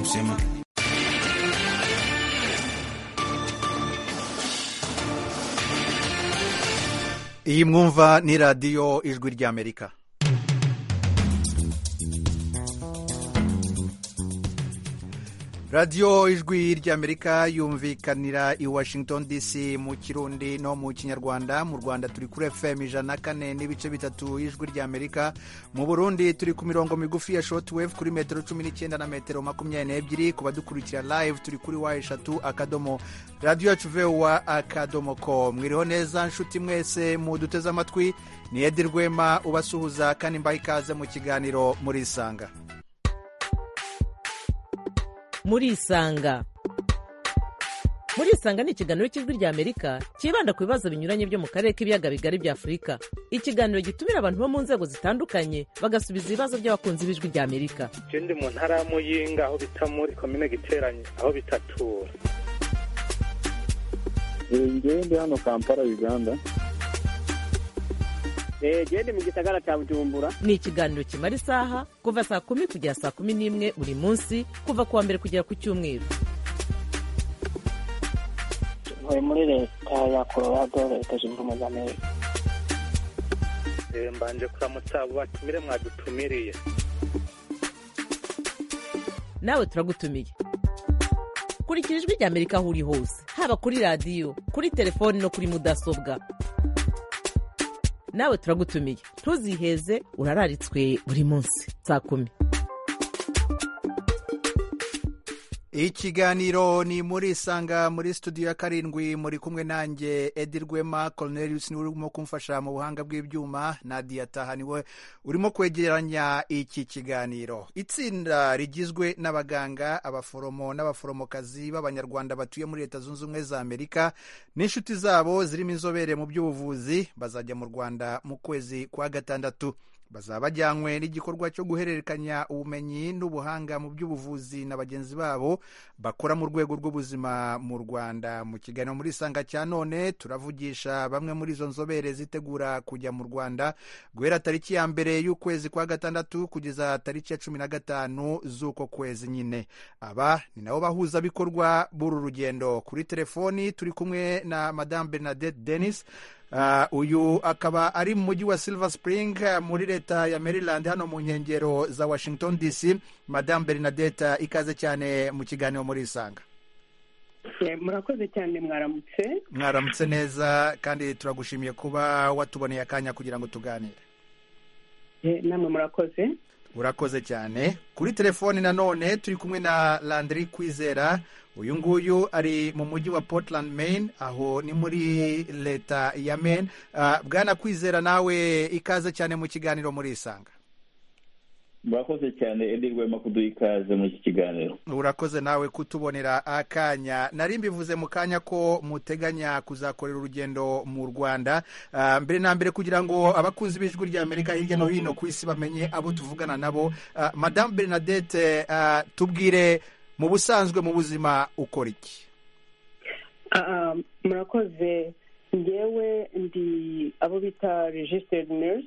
kusema iyi mwumva ni radiyo ijwi ry'amerika radiyo ijwi ry'amerika yumvikanira i washington dc mu kirundi no mu kinyarwanda mu rwanda turi kuri fm ijana na kane n'ibice bitatu y'ijwi ry'amerika mu burundi turi ku mirongo migufi ya shotwave kuri metero cumi n'icyenda na metero makumyabiri n'ebyiri ku badukurikira live turi kuri wa eshatu akadomo radiyo yacu vewa akadomo ko mwiriho neza nshuti mwese muduteze amatwi ni edi rwema ubasuhuza kandi mbaha ikaze mu kiganiro murisanga murisanga murisanga ni ikiganiro cy'ijwi ry'amerika cyibanda ku bibazo binyuranye byo mu karere k'ibiyaga bigari bya afurika ikiganiro gitumira abantu bo mu nzego zitandukanye bagasubiza ibibazo by'abakunzi b'ijwi ry'amerika ndi mu ntara ya muyinga aho bita muri komine giteranye aho bitatura njyewe ndi hano kampala uganda gende mu gisagara cya bujumbura ni ikiganiro kimara isaha kuva saa kumi kugera saa kumi n'imwe buri munsi kuva ku wa mbere kugera ku cyumweru ntuye muri leta ya colorado leta zunze ubumwe za amerika mbanje kuramutsa abo batumire mwadutumiriye nawe turagutumiye kurikira ijwi ry'amerika aho uri hose haba kuri radiyo kuri telefoni no kuri mudasobwa nawe turagutumiye ntuziheze urararitswe buri munsi saa kumi ikiganiro ni muri isanga muri studio ya karindwi muri kumwe nanjye edi rwema cornelius niwe urimo kumfasha mu buhanga bw'ibyuma nadia taha niwe urimo kwegeranya iki kiganiro itsinda rigizwe n'abaganga abaforomo n'abaforomokazi b'abanyarwanda batuye muri leta zunze ubumwe za amerika n'inshuti zabo zirimo inzobere mu by'ubuvuzi bazajya mu rwanda mu kwezi kwa gatandatu bazaba bajyanywe n'igikorwa cyo guhererekanya ubumenyi n'ubuhanga mu by'ubuvuzi na bagenzi babo bakora mu rwego rw'ubuzima mu rwanda mu kiganiro muri isanga cya none turavugisha bamwe muri izo nzobere zitegura kujya mu rwanda guhera tariki ya mbere y'ukwezi kwa gatandatu kugeza tariki ya cumi na gatanu z'uko kwezi nyine aba ni nabo bahuzabikorwa b'uru rugendo kuri telefoni turi kumwe na madamu bernadette denis uyu akaba ari mu mujyi wa silver spring muri leta ya maryland hano mu nkengero za washington dc madamu bernadette ikaze cyane mu kiganiro muri isanga murakoze cyane mwaramutse mwaramutse neza kandi turagushimiye kuba watuboneye akanya kugira ngo tuganire namwe murakoze urakoze cyane kuri telefoni nanone turi kumwe na landry kwizera uyu nguyu ari mu mujyi wa portland maine aho ni muri leta ya maine bwana kwizera nawe ikaze cyane mu kiganiro muri isanga murakoze cyane edi rwema kuduha ikaze muri iki kiganiro urakoze nawe kutubonera akanya nari mbivuze mu kanya ko muteganya kuzakorera urugendo mu rwanda mbere na mbere kugira ngo abakunzi b'ijwi ry'amerika hirya no hino ku isi bamenye abo tuvugana nabo madamu bernadette tubwire mu busanzwe mu buzima ukora iki murakoze ngewe ndi abo bita regisiteri nurse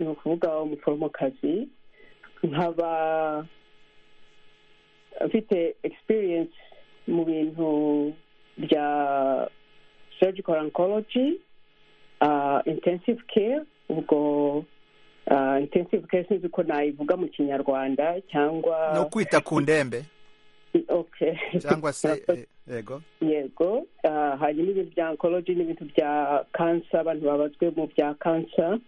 ni ukuvuga umuforomokazi nkaba mfite experience mu bintu bya surgical oncology intensive care ubwo intensive care sinzi ko nayivuga mu kinyarwanda cyangwa no kwita ku ndembe cyangwa se yego yego hanyuma ibintu bya oncology n'ibintu bya kansa abantu babazwe mu bya kansa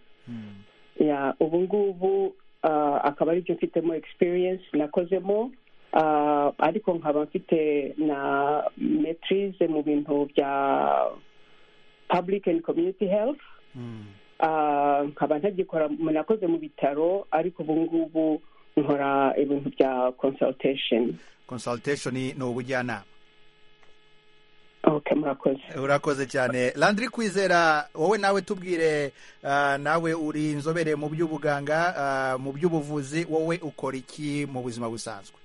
ubu ngubu akaba aribyo mfitemo experience nakozemo ariko nkaba mfite na metirize mu bintu bya public and community health nkaba ntagikora nakoze mu bitaro ariko ubu ngubu nkora ibintu bya consultation consultation ni ubujyanama ok murakoze urakoze cyane landry kwizera wowe nawe tubwire nawe uri inzobere mu by'ubuganga mu by'ubuvuzi wowe ukora iki mu buzima busanzwe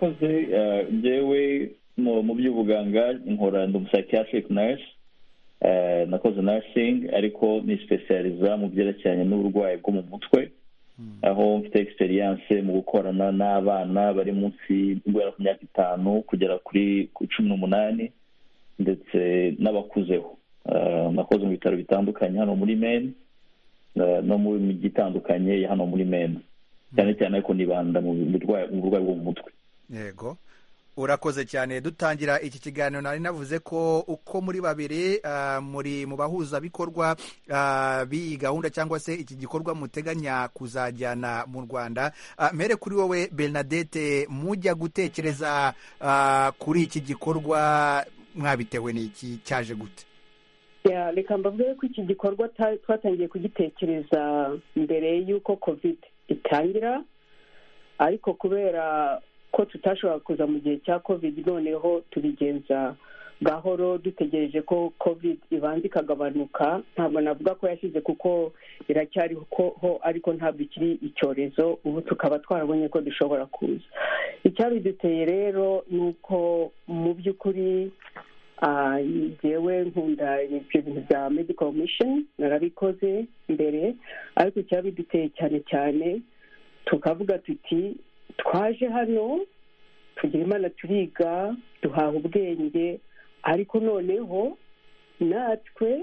murakoze ngewe mu by'ubuganga nkora ndi psychiatric nurse nakoze nursing ariko nisipesiyariza mu byerekeranye n'uburwayi bwo mu mutwe aho mfite experience mu gukorana n'abana bari munsi guhera ku myaka itanu kugera kuri ku cumi n'umunani ndetse n'abakuzeho Ah, nakoze mu bitaro bitandukanye hano muri mene ah, no mu mijyi itandukanye ya hano muri mene cyane cyane ariko nibanda mu burwayi mu burwayi bwo mu mutwe yego urakoze cyane dutangira iki kiganiro nari navuze ko uko muri babiri ah, muri mu bahuzabikorwa ah, b'iyi gahunda cyangwa se iki gikorwa muteganya kuzajyana mu rwanda Ah, mere kuri wowe bernadette mujya gutekereza ah, kuri iki gikorwa mwabitewe n'iki cyaje gute Ya, reka mbavuge ko iki gikorwa ta- twatangiye kugitekereza mbere y'uko covid itangira ariko kubera ko tutashobora kuza mu gihe cya covid noneho tubigenza gahoro dutegereje ko covid ibanza ikagabanuka ntabwo navuga ko yashize kuko iracyariho ho, ariko ntabwo ikiri icyorezo ubu tukaba twarabonye ko dushobora kuza icyabiduteye rero ni uko mu by'ukuri Ah, njyewe nkunda ibyo bintu bya medical mission narabikoze mbere ariko icyabiduteye cyane cyane tukavuga tuti twaje hano tugira imana turiga duhaha ubwenge ariko noneho natwe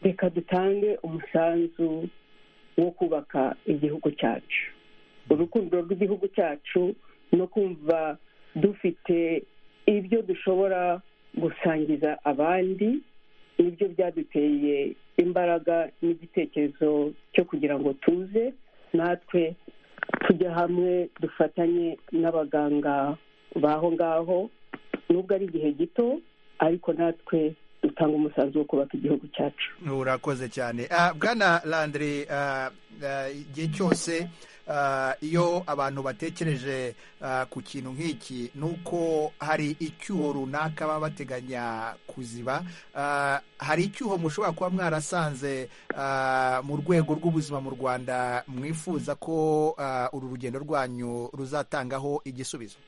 reka dutange umusanzu wo kubaka igihugu cyacu urukundo rw'igihugu cyacu no kumva dufite ibyo dushobora gusangiza abandi nibyo byaduteye imbaraga n'igitekerezo cyo kugira ngo tuze natwe tujye hamwe dufatanye n'abaganga b'aho ngaho nubwo ari igihe gito ariko natwe dutanga umusanzu wo kubaka igihugu cyacu urakoze cyane Ah, bwana landire igihe cyose ah, iyo abantu batekereje ah, ku kintu nk'iki ni uko hari icyuho runaka baba bateganya kuziba Ah, hari icyuho mushobora kuba mwarasanze ah, mu rwego rw'ubuzima mu rwanda mwifuza ko ah, uru rugendo rwanyu ruzatangaho igisubizo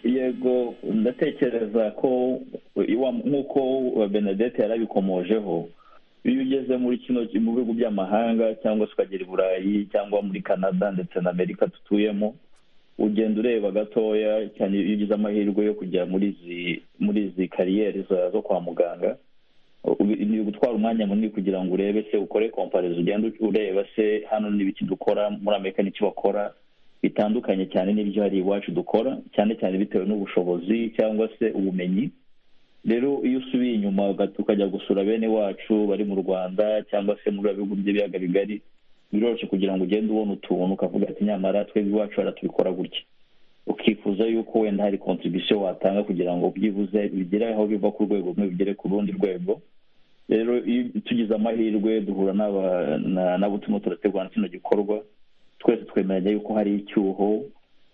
yego ndatekereza ko iwa- nk'uko wa benedette yarabikomojeho iyo ugeze muri kino mu bihugu by'amahanga cyangwa se ukagera i burayi cyangwa muri canada ndetse na amerika tutuyemo ugenda ureba gatoya cyane iyo ugize amahirwe yo kujya muri izi muri izi kariyeri za- zo kwa muganga ubi- ni ugutwara umwanya munini kugira ngo urebe se ukore komparezo ugenda ureba se hano n'ibiki dukora muri amerika n'icyo bakora bitandukanye cyane n'ibyo hari iwacu dukora cyane cyane bitewe n'ubushobozi cyangwa se ubumenyi rero iyo usubiye inyuma uga- ukajya gusura bene wacu bari mu rwanda cyangwa se muri bihugu by'ibiyaga bigari biroroshye kugira ngo ugende ubona utuntu ukavuga ati nyamara twebwe iwacu hariya tubikora gutya ukifuza yuko wenda hari kontribisiyo watanga kugira ngo byibuze bigere aho biva ku rwego rumwe bigere ku rundi rwego rero iyo tugize amahirwe duhura n'aba- na- n'abo turimo turategura na kino gikorwa twese twemeranya yuko hari icyuho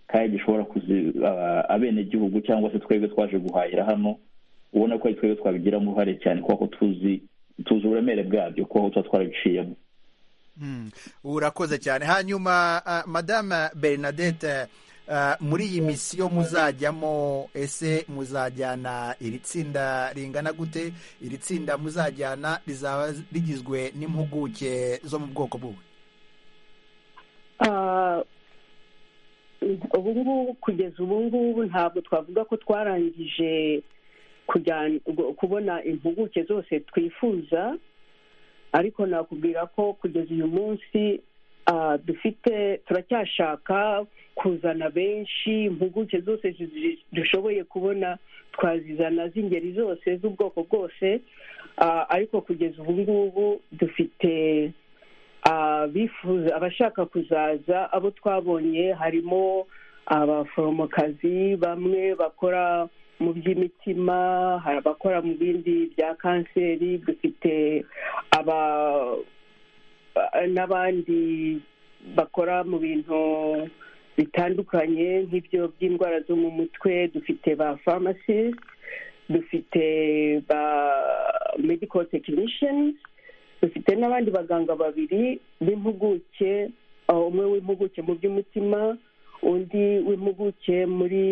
kandi gishobora kuzi aba- abenegihugu cyangwa se twebwe twaje guhahira hano ubona ko ari twebwe twabigiramo uruhare cyane kubera ko tuzi tuzi uburemere bwabyo kuko tuba twarabiciyemo Mm, urakoze cyane hanyuma ah, madame bernadette ah, muri iyi misiyo muzajyamo ese muzajyana iri tsinda ringana gute iri tsinda muzajyana rizaba rigizwe n'impuguke zo mu bwoko buwe Ah, ubu ngubu kugeza ubu ngubu ntabwo twavuga ko twarangije kujyana gu- kubona impuguke zose twifuza ariko nakubwira ko kugeza uyu munsi ah, dufite turacyashaka kuzana benshi impuguke zose zi- dushoboye kubona twazizana z'ingeri zose z'ubwoko bwose Ah, ariko kugeza ubu ngubu dufite abifuza abashaka kuzaza abo twabonye harimo abaforomokazi bamwe bakora mu by'imitima hari abakora mu bindi bya kanseri dufite aba n'abandi bakora mu bintu bitandukanye nk'ibyo by'indwara zo mu mutwe dufite ba pharmacies dufite ba medical technicians dufite n'abandi baganga babiri b'impuguke aho umwe w'impuguke mu by'umutima undi w'impuguke muri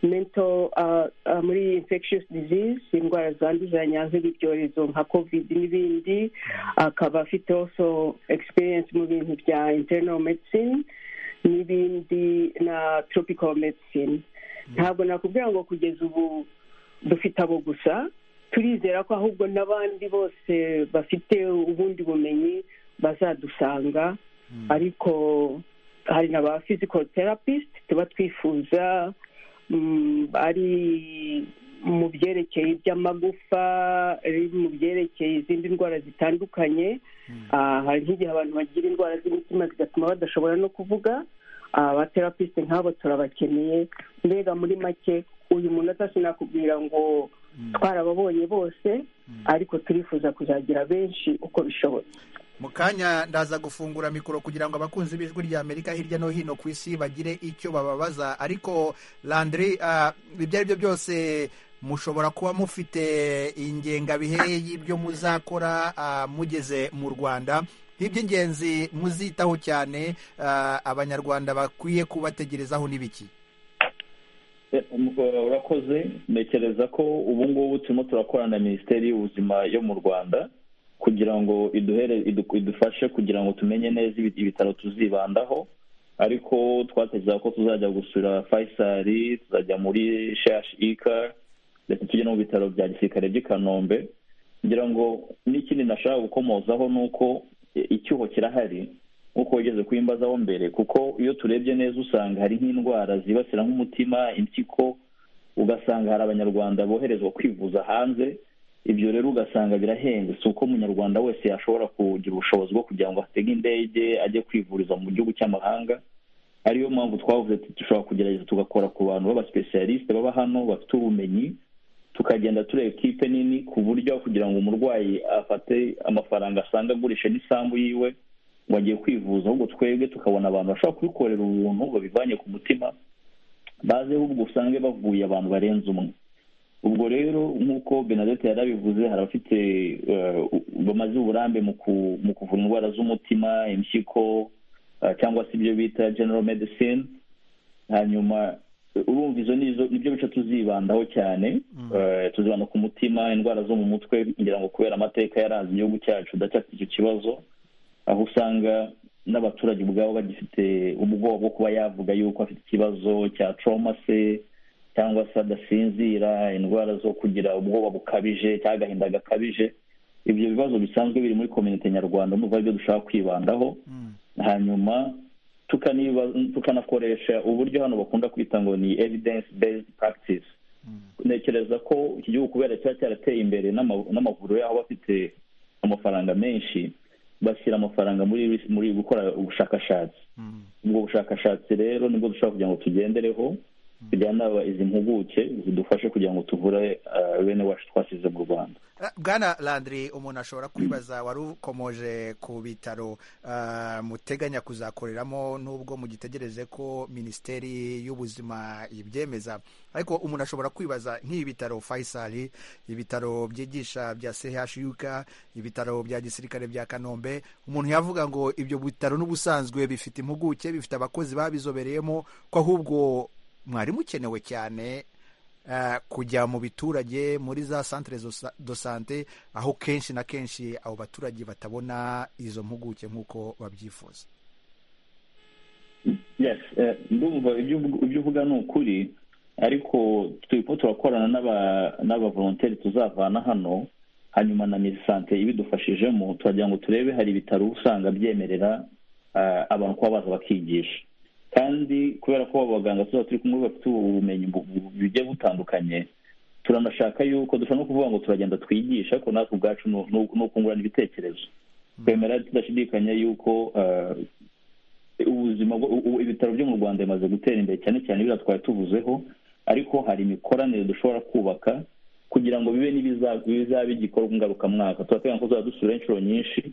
mental uh, uh, muri infectious disease indwara zanduzanya nk'ibyorezo nka covid n'ibindi akaba afite also experience mu bintu bya internal medicine n'ibindi na tropical medicine ntabwo nakubwira ngo kugeza ubu dufite abo gusa turizera ko ahubwo n'abandi bose bafite ubundi bumenyi bazadusanga ariko hari na ba physical therapist tuba twifuza mm, ari mu byerekeye iby'amagufa ari mu byerekeye izindi ndwara zitandukanye Ah, hari nk'igihe abantu bagira indwara z'imitima zigatuma badashobora no kuvuga abaterapisite nk'abo turabakeneye mbega muri make uyu muntu atasinakubwira ngo twarababonye bose ariko turifuza kuzagira benshi uko bishobotse mu kanya ndaza gufungura mikoro kugira ngo abakunzi b'ijwi rya amerika hirya no hino ku isi bagire icyo bababaza ariko landry ah, ibyo ari byo byose mushobora kuba mufite ingengabihe y'ibyo muzakora ah, mugeze mu rwanda iby'ingenzi muzitaho cyane ah, abanyarwanda bakwiye kubategerezaho n'ibiki Eh, um, uh, urakoze ntekereza ko ubu ngubu turimo turakorana na minisiteri y'ubuzima yo mu rwanda kugira ngo iduhere idu- idufashe kugira ngo tumenye neza ibi- ibitaro tuzibandaho ariko twatekereza ko tuzajya gusura faisal tuzajya muri shash ika ndetse tujye no mu bitaro bya gisirikare by'i kanombe ngira ngo n'ikindi nashaka gukomozaho ni uko i- icyuho kirahari nk'uko wigeze kuyimbazaho mbere kuko iyo turebye neza usanga hari nk'indwara zibasira nk'umutima impyiko ugasanga hari abanyarwanda boherezwa kwivuza hanze ibyo rero ugasanga birahenze si uko umunyarwanda wese yashobora kugira ubushobozi bwo kugira ngo atege indege ajye kwivuriza mu gihugu cy'amahanga ariyo mpamvu twavuze tuti dushobora kugerageza tugakora ku bantu b'abasipesiyalisite baba hano bafite ubumenyi tukagenda tureba ekipe nini ku buryo kugira ngo umurwayi afate amafaranga asanga agurisha n'isambu yiwe ngo agiye kwivuza ahubwo twebwe tukabona abantu bashobora kubikorera ubuntu babivanye ku mutima baze ahubwo usange bavuye abantu barenze umwe ubwo rero nk'uko benadette yarabivuze hari abafite eh, u- bamaze uburambe mu ku- mu kuvura indwara z'umutima impyiko eh, cyangwa se ibyo bita general medicine hanyuma eh, urumva izo ni izo- nibyo bice tuzibandaho cyane Eh, tuzibanda ku mutima indwara zo mu mutwe ngira ngo kubera amateka yaranze igihugu cyacu ndacyafite icyo kibazo aho usanga n'abaturage ubwabo bagifite ubwoba bwo kuba yavuga yuko afite ikibazo cya trauma se cyangwa se adasinzira indwara zo kugira ubwoba bukabije cyangwa agahinda gakabije ibyo bibazo bisanzwe biri muri kominote nyarwanda n'ubu aribyo dushaka kwibandaho hanyuma tukaniba- tukanakoresha uburyo hano bakunda kwita ngo ni evidence based practice ntekereza ko iki gihugu kubera kiba cyarateye imbere n'ama- n'amavuriro yaho aba afite amafaranga menshi bashyira amafaranga muri muri gukora ubushakashatsi ubwo bushakashatsi rero nibwo dushobora kugira ngo tugendereho kugira inama izi mpuguke zidufashe kugira ngo tuvure eh, bene wacu twasize mu rwanda Eh, bwana landry umuntu ashobora kwibaza wari ukomoje ku bitaro ah, muteganya kuzakoreramo nubwo mugitegereze ko minisiteri y'ubuzima ibyemeza ariko umuntu ashobora kwibaza nk'ibi bitaro faisal ibitaro byigisha bya chuk ibitaro bya gisirikare bya kanombe umuntu yavuga ngo ibyo bitaro n'ubusanzwe bifite impuguke bifite abakozi babizobereyemo ko ahubwo mwari mukenewe cyane eh, kujya mu biturage muri za santere do sante aho kenshi na kenshi abo baturage batabona izo mpuguke nk'uko babyifuza yes eh, ndumva ibyo uvuga- ibyo uvuga ni ukuri ariko turimo turakorana n'aba- n'abavolonteri tuzavana hano hanyuma na mirisante ibidufashijemo turagira ngo turebe hari ibitaro uba usanga byemerera eh, abantu kuba baza bakigisha kandi kubera ko abo baganga tuzaba turi kumwe bafite ubumenyi bu- bu- bugiye butandukanye turanashaka yuko dushobora no kuvuga ngo turagenda twigisha ariko natwe ubwacu ni u- ni u- ni ukungurana ibitekerezo twemera tudashidikanya yuko eh, ubuzima bwo- u- u- ibitaro byo mu rwanda bimaze gutera imbere cyane cyane biriya twari tuvuzeho ariko hari imikoranire dushobora kubaka kugira ngo bibe n'ibiza- bizaba igikorwa ngarukamwaka turateganya ko tuzajya dusura inshuro nyinshi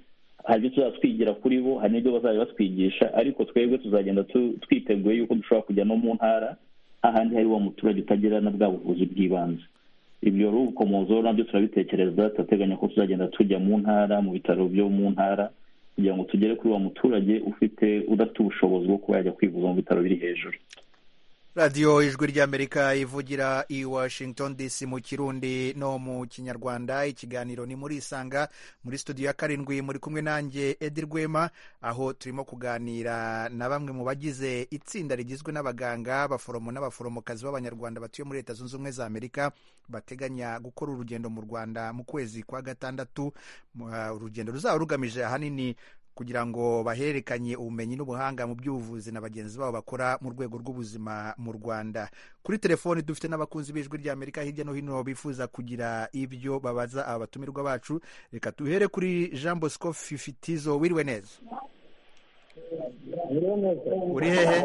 hari ibyo tuzajya twigira kuri bo hari n'ibyo bazajya batwigisha ariko twebwe tuzagenda tu- twiteguye yuko dushobora kujya no mu ntara ahandi hari wa muturage utagira na bwa buvuzi bw'ibanze ibyo rero ubukomozo nabyo turabitekereza turateganya ko tuzagenda tujya mu ntara mu bitaro byo mu ntara kugira ngo tugere kuri wa muturage ufite udafite ubushobozi bwo kuba yajya kwivuza mu bitaro biri hejuru radiyo ijwi ry'amerika ivugira i washington dc mu kirundi no mu kinyarwanda ikiganiro ni muri isanga muri studio ya karindwi muri kumwe nanjye edi rwema aho turimo kuganira na bamwe mu bagize itsinda rigizwe n'abaganga abaforomo n'abaforomokazi b'abanyarwanda batuye muri leta zunze ubumwe za amerika bateganya gukora urugendo mu rwanda mu kwezi kwa gatandatu Uh, urugendo ruzaba rugamije ahanini kugira ngo bahererekanye ubumenyi n'ubuhanga mu by'ubuvuzi na bagenzi babo bakora mu rwego rw'ubuzima mu rwanda kuri telefoni dufite n'abakunzi b'ijwi ry'amerika hirya no hino bifuza kugira ibyo babaza aba batumirwa bacu reka tuhere kuri jean bosco fifitizo wiriwe neza uri hehe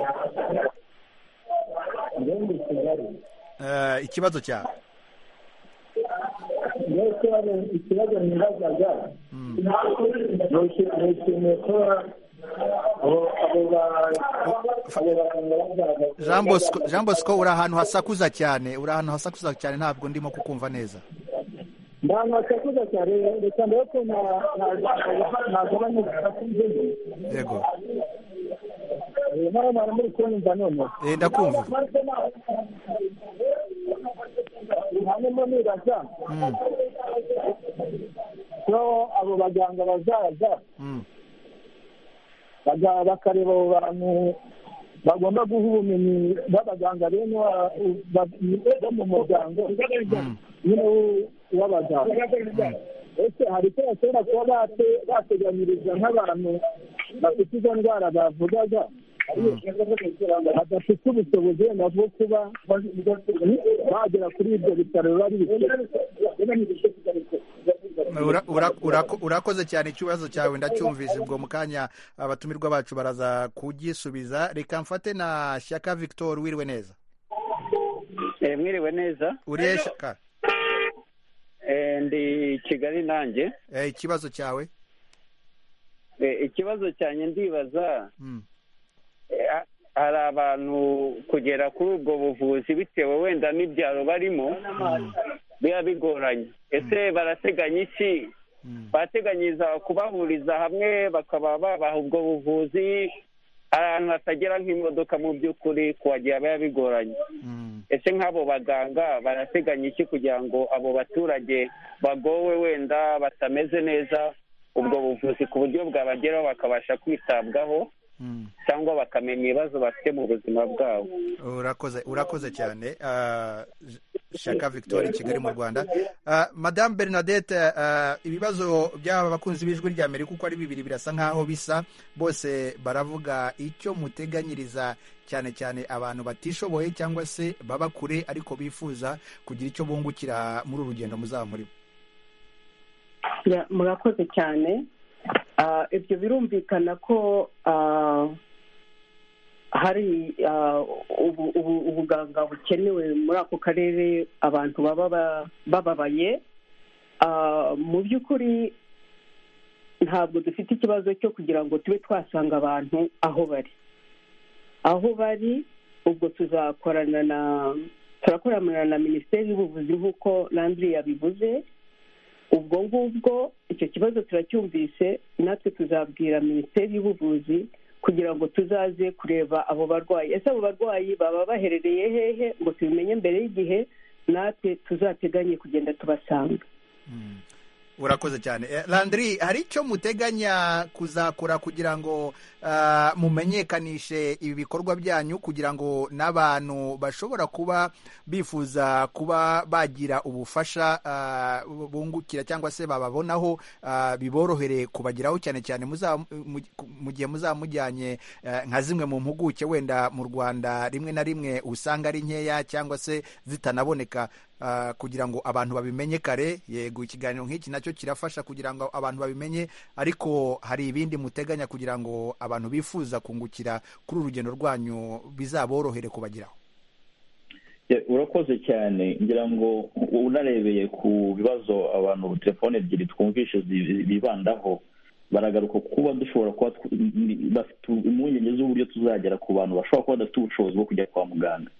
Eh, ikibazo cyawe ikibazo ikibazo nibazaga ni iki- ni ikintu kuba abo- abo ba- abo baganga bagaragaza jean bosco jean bosco uri ahantu hasakuza cyane uri ahantu hasakuza cyane ntabwo ndimo kukumva neza ntabwo basakuza cyane reka mbere ko na- na- nagabanya basakuze yego ntabwo muri kunyumva noneho Eh, ndakumva hanyuma nibaza Mm, ko abo baganga bazaza mm. baga- bakareba abo bantu bagomba guha ubumenyi b'abaganga bene wa- ba- bo mu muryango nyine w'u- w'abaganga ese hari icyo bashobora kuba bate- bateganyiriza nk'abantu bafite izo ndwara bavugaga badafite ubushobozi wenda bwo kuba bagera kuri ibyo bitaro biba bibifite Ura- ura- urako- urakoze cyane ikibazo cyawe ndacyumvise ubwo mu kanya abatumirwa bacu baraza kugisubiza reka mfate na shyaka victor wiriwe neza mwiriwe neza urihe shyaka Eh, ndi kigali nanjye Eh, ikibazo cyawe Eh, ikibazo cyanjye ndibaza Mm, eh, ha- hari abantu kugera kuri ubwo buvuzi bitewe wenda n'ibyaro barimo biba bigoranye ese barateganya iki mm. barateganyiriza kubahuriza hamwe bakaba babaha ubwo buvuzi ahantu hatagera nk'imodoka mu by'ukuri kuhagera biba bigoranye Mm. ese nk'abo baganga barateganya iki kugira ngo abo baturage bagowe wenda batameze neza ubwo buvuzi ku buryo bwabageraho bakabasha kwitabwaho Mm. cyangwa bakamenya ibibazo bafite mu buzima bwabo urakoze urakoze cyane Ah, shaka victoire i kigali mu rwanda Ah, madame bernadette ah, ibibazo by'aba bakunzi b'ijwi rya amerika uko ari bibiri birasa nk'aho bisa bose baravuga icyo muteganyiriza cyane cyane abantu batishoboye cyangwa se baba kure ariko bifuza kugira icyo bungukira muri uru rugendo muzaba murimo Ya, murakoze cyane Ah, ibyo birumvikana ko ah, hari ah, ubu- ubu- ubuganga bukenewe muri ako karere abantu baba ba- bababaye Ah, mu by'ukuri ntabwo dufite ikibazo cyo kugira ngo tube twasanga abantu aho bari aho bari ubwo tuzakorana na turakorana na minisiteri y'ubuvuzi nk'uko nandiri yabivuze ubwo ngubwo icyo kibazo turacyumvise natwe tuzabwira minisiteri y'ubuvuzi kugira ngo tuzaze kureba abo barwayi ese abo barwayi baba baherereye hehe ngo tubimenye mbere y'igihe natwe tuzateganye kugenda tubasanga Mm. urakoze cyane Eh, landry hari icyo muteganya kuzakora kugira ngo ah, mumenyekanishe ibi bikorwa byanyu kugira ngo n'abantu bashobora kuba bifuza kuba bagira ubufasha ah, bungukira cyangwa se bababonaho ah, biborohere kubageraho cyane cyane muzaba- mu mu gihe muzaba mujyanye eh, nka zimwe mu mpuguke wenda mu rwanda rimwe na rimwe usanga ari nkeya cyangwa se zitanaboneka ah, kugira ngo abantu babimenye kare yego ikiganiro nk'iki nacyo kirafasha kugira ngo abantu babimenye ariko hari ibindi muteganya kugira ngo abantu bifuza kungukira kuri uru rugendo rwanyu bizaborohere kubageraho Ya, urakoze cyane ngira ngo u- unarebeye ku bibazo abantu telefone ebyiri twumvishe zi- bibandaho baragaruka kuba dushobora kuba tw- ni- bafite impungenge z'uburyo tuzagera ku bantu bashobora kuba badafite ubushobozi bwo kujya kwa muganga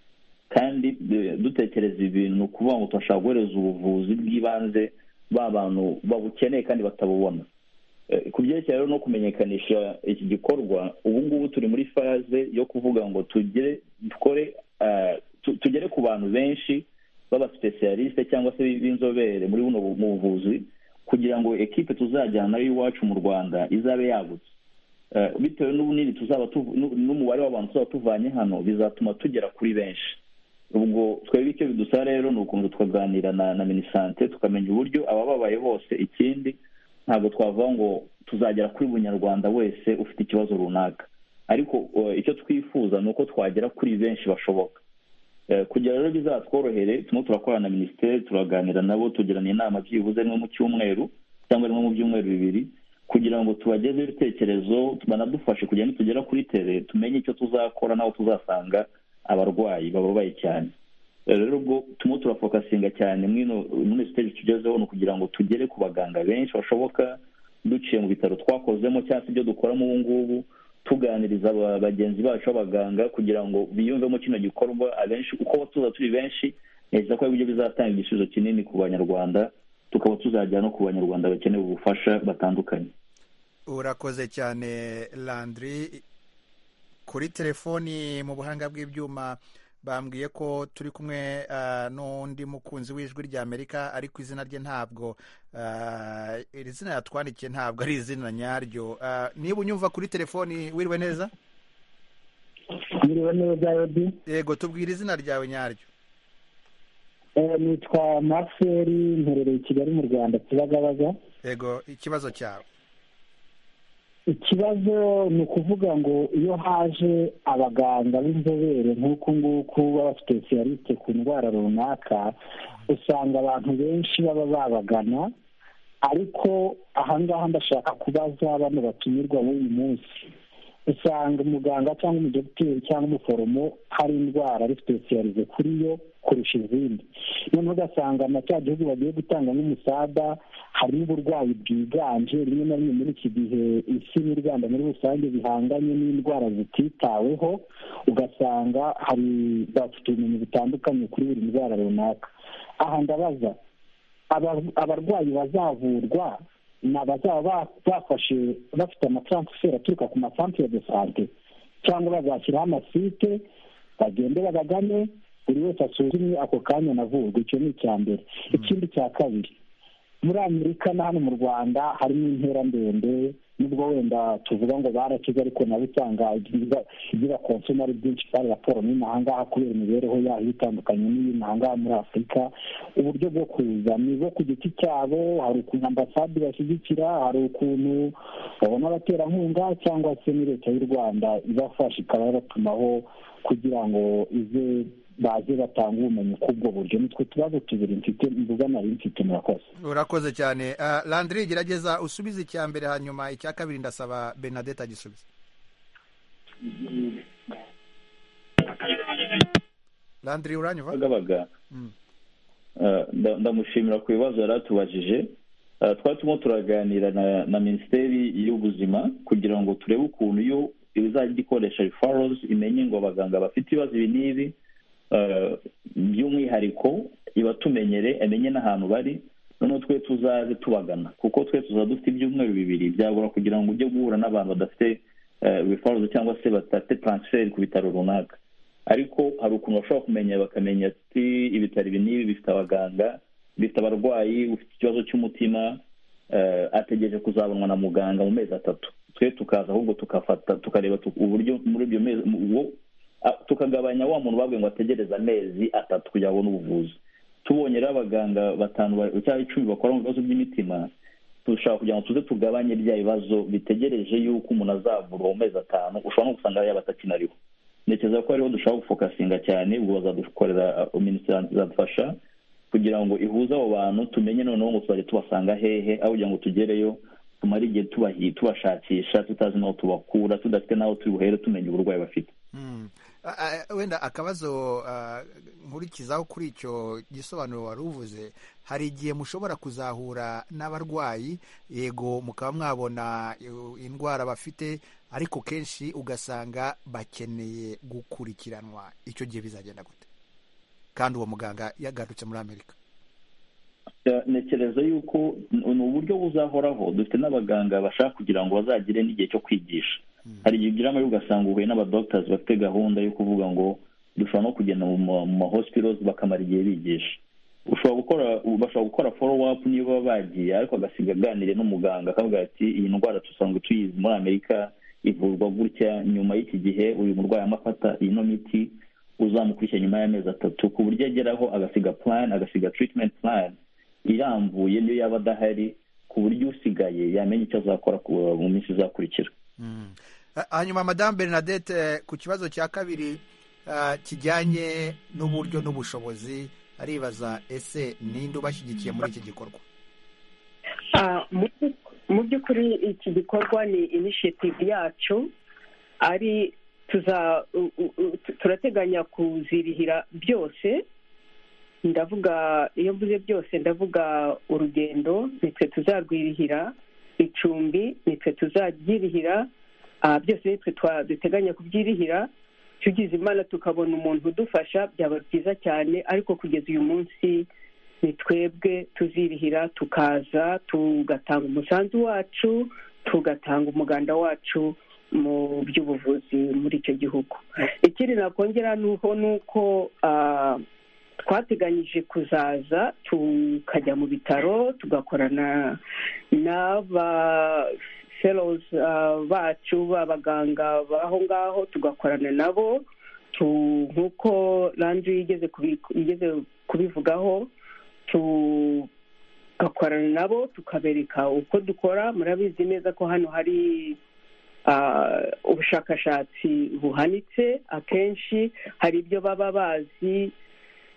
kandi eh, dutekereza ibintu ni ukuvuga ngo turashobora guhereza ubuvuzi bw'ibanze ba bantu babukeneye kandi batabubona Eh, ku byerekeye rero no kumenyekanisha iki gikorwa ubu ngubu turi muri faze yo kuvuga ngo tugire dukore ah, tu- tugere ku bantu benshi b'abasipesiyalisite cyangwa se b'inzobere muri buno bu- mu buvuzi kugira ngo ekipe tuzajyana nayo iwacu mu rwanda izabe yagutse Eh, bitewe n'ubunini tuzaba tuvu- n'u- n'umubare w'abantu tuzaba tuvanye hano bizatuma tugera kuri benshi ubwo twebwe icyo bidusaba rero ni ukuntu tukaganira na na minisante tukamenya uburyo abababaye hose ikindi ntabwo twavuga ngo tuzagera kuri buri nyarwanda wese ufite ikibazo runaka ariko eh, icyo twifuza ni uko twagera kuri benshi bashoboka Eh, kugira rero bizatworohere turimo turakorana na minisiteri turaganira nabo tugirana inama byibuze rimwe mu cyumweru cyangwa rimwe mu byumweru bibiri kugira ngo tubagezeho ibitekerezo banadufashe kugira ngo tugera kuri tere tumenye icyo tuzakora n'aho tuzasanga abarwayi bababaye cyane Eh, rero ubwo turimo turafokasinga cyane mwino muri siteji tugezeho ni ukugira ngo tugere ku baganga benshi bashoboka duciye mu bitaro twakozemo cyangwa se ibyo dukoramo ubu ngubu tuganiriza aba- bagenzi bacu b'abaganga kugira ngo biyumvemo kino gikorwa abenshi uko tuza turi benshi neza ko ari byo bizatanga igisubizo kinini ku banyarwanda tukaba tuzajya no ku banyarwanda bakeneye ubufasha batandukanye urakoze cyane landry kuri telefoni mu buhanga bw'ibyuma bambwiye ko turi kumwe ah, n'undi mukunzi w'ijwi ry'amerika ariko izina rye ntabwo ah, iri zina yatwandikiye ntabwo ari izina nyaryo Ah, niba unyumva kuri telefoni wiriwe neza Ndiriwe neza Yodi yego tubwire izina ryawe nyaryo Eh, nitwa Maxwell mperereye i Kigali mu Rwanda Kibagabaga yego ikibazo cyawe ikibazo ni ukuvuga ngo iyo haje abaganga b'inzobere nk'uku nguku b'abasipesiyalisite ku ndwara runaka usanga abantu benshi baba babagana ariko aha ngaha ndashaka kubaza bano batumirwa b'uyu munsi usanga umuganga cyangwa umudogiteri cyangwa umuforomo hari indwara ari sipesiyalize kuri yo kurusha izindi noneho ugasanga na cya gihugu bagiye gutanga nk'umusada harimo uburwayi bwiganje rimwe na rimwe muri iki gihe isi n'u rwanda muri rusange bihanganye n'indwara zititaweho ugasanga hari bafite ubumenyi butandukanye kuri buri ndwara runaka aha ndabaza aba- abarwayi bazavurwa ni abazaba ba- bafashe bafite amataransiferi aturuka ku masantere de sante cyangwa bazashyiraho amasite bagende babagane buri wese asuzumwe ako kanya anavurwe icyo ni icya mbere ikindi cya kabiri muri amerika na hano mu rwanda harimo intera ndende nubwo wenda tuvuga ngo barakize ariko nabo usanga igira- igira konsoma ari byinshi kandi raporo n'inahangaha kubera imibereho yayo itandukanye n'iy'inahangaha muri afurika uburyo bwo kuza ni bo ku giti cyabo hari ukuntu ambasade bashyigikira hari ukuntu babona abaterankunga cyangwa se ni leta y'u rwanda ibafasha ikaba yabatumaho kugira ngo ize baze batanga ubumenyi k'ubwo buryo nitwe tubazo tubiri mfite mvuga nari mfite murakoze urakoze cyane Ah, landry gerageza usubize icya mbere hanyuma icya kabiri ndasaba bernadette agisubize landry uranyumva bagabaga Mm. Eh, nda- ndamushimira ku bibazo yari atubajije Eh, twari turimo turaganira na, na minisiteri y'ubuzima kugira ngo turebe ukuntu yo izajya ikoresha referrals imenye ngo abaganga bafite ibibazo ibi n'ibi eh, by'umwihariko ibatumenyere amenye n'ahantu bari noneho twe tuzaze tubagana kuko twe tuzaba dufite ibyumweru bibiri byagora kugira ngo ujye guhura n'abantu badafite eh, referrals cyangwa se badafite transfer ku bitaro runaka ariko hari ukuntu bashobora kumenya bakamenya ati ibitaro ibi n'ibi bifite abaganga bifite abarwayi ufite ikibazo cy'umutima eh, ategereje kuzabonwa na muganga mu mezi atatu twe tukaza ahubwo tukafata tukareba tu- uburyo muri ibyo mezi mu- uwo- a- tukagabanya wa muntu babwiye ngo ategereze amezi atatu kugira ngo abone ubuvuzi tubonye rero abaganga batanu ba- cyangwa icumi bakora mu bibazo by'imitima dushobora kugira ngo tuze tugabanye bya bibazo bitegereje yuko umuntu azavurwa mu mezi atanu ushobora no gusanga yaba atakinariho ntekereza ko ariho dushobora gufokasinga cyane ubwo bazadukorera uh, minisiteri izadufasha kugira ngo ihuze abo bantu tumenye noneho ngo tuzajya tubasanga hehe aho kugira ngo tugereyo tumare igihe tubahi- tubashakisha tutazi n'aho tubakura tudafite n'aho turi buhere tumenya uburwayi bafite Mm. A- a- wenda akabazo ah, nkurikizaho kuri icyo gisobanuro wari uvuze hari igihe mushobora kuzahura n'abarwayi yego mukaba mwabona eh, indwara bafite ariko kenshi ugasanga bakeneye gukurikiranwa icyo gihe bizagenda gute kandi uwo muganga yagarutse muri amerika Eh, ntekereza yuko n- ni uburyo buzahoraho dufite n'abaganga bashaka kugira ngo bazagire n'igihe cyo kwigisha hari igihe ugira amahirwe ugasanga uhuye n'abadogitazi bafite gahunda yo kuvuga ngo dushobora no kugenda mu ma- mu mahospitals bakamara igihe bigisha ushobora gukora bashobora gukora follow up niba baba bagiye ariko agasiga aganiriye n'umuganga akavuga ati iyi ndwara dusanzwe tuyizi muri amerika ivurwa gutya nyuma y'iki gihe uyu murwayi arimo afata ino miti uzamukurikira nyuma y'amezi atatu ku buryo ageraho agasiga plan agasiga treatment plan irambuye niyo yaba adahari ku buryo usigaye yamenya icyo azakora ku- mu minsi izakurikira Mm. Ha- hanyuma madamu bernadette eh, ku kibazo cya kabiri ah, kijyanye n'uburyo n'ubushobozi aribaza ese ninde ubashyigikiye muri iki gikorwa Ah, mu- mu by'ukuri iki gikorwa ni initiative yacu ari tuza u- u- u- tu- turateganya kuzirihira byose ndavuga iyo mvuze byose ndavuga urugendo nitwe tuzarwirihira icumbi nitwe tuzaryirihira ah, byose nitwe twa- duteganya kubyirihira tugize imana tukabona umuntu udufasha byaba byiza cyane ariko kugeza uyu munsi ni twebwe tuzirihira tukaza tugatanga umusanzu wacu tugatanga umuganda wacu mu by'ubuvuzi muri icyo gihugu ikindi nakongera ni uko ni uko ah, twateganyije kuzaza tukajya mu bitaro tugakorana n'aba fellows ah, bacu b'abaganga b'aho ngaho tugakorana nabo tu- nk'uko landry yigeze kubi- yigeze kubivugaho tugakorana nabo tukabereka uko dukora murabizi neza ko hano hari ah, ubushakashatsi buhanitse akenshi hari ibyo baba bazi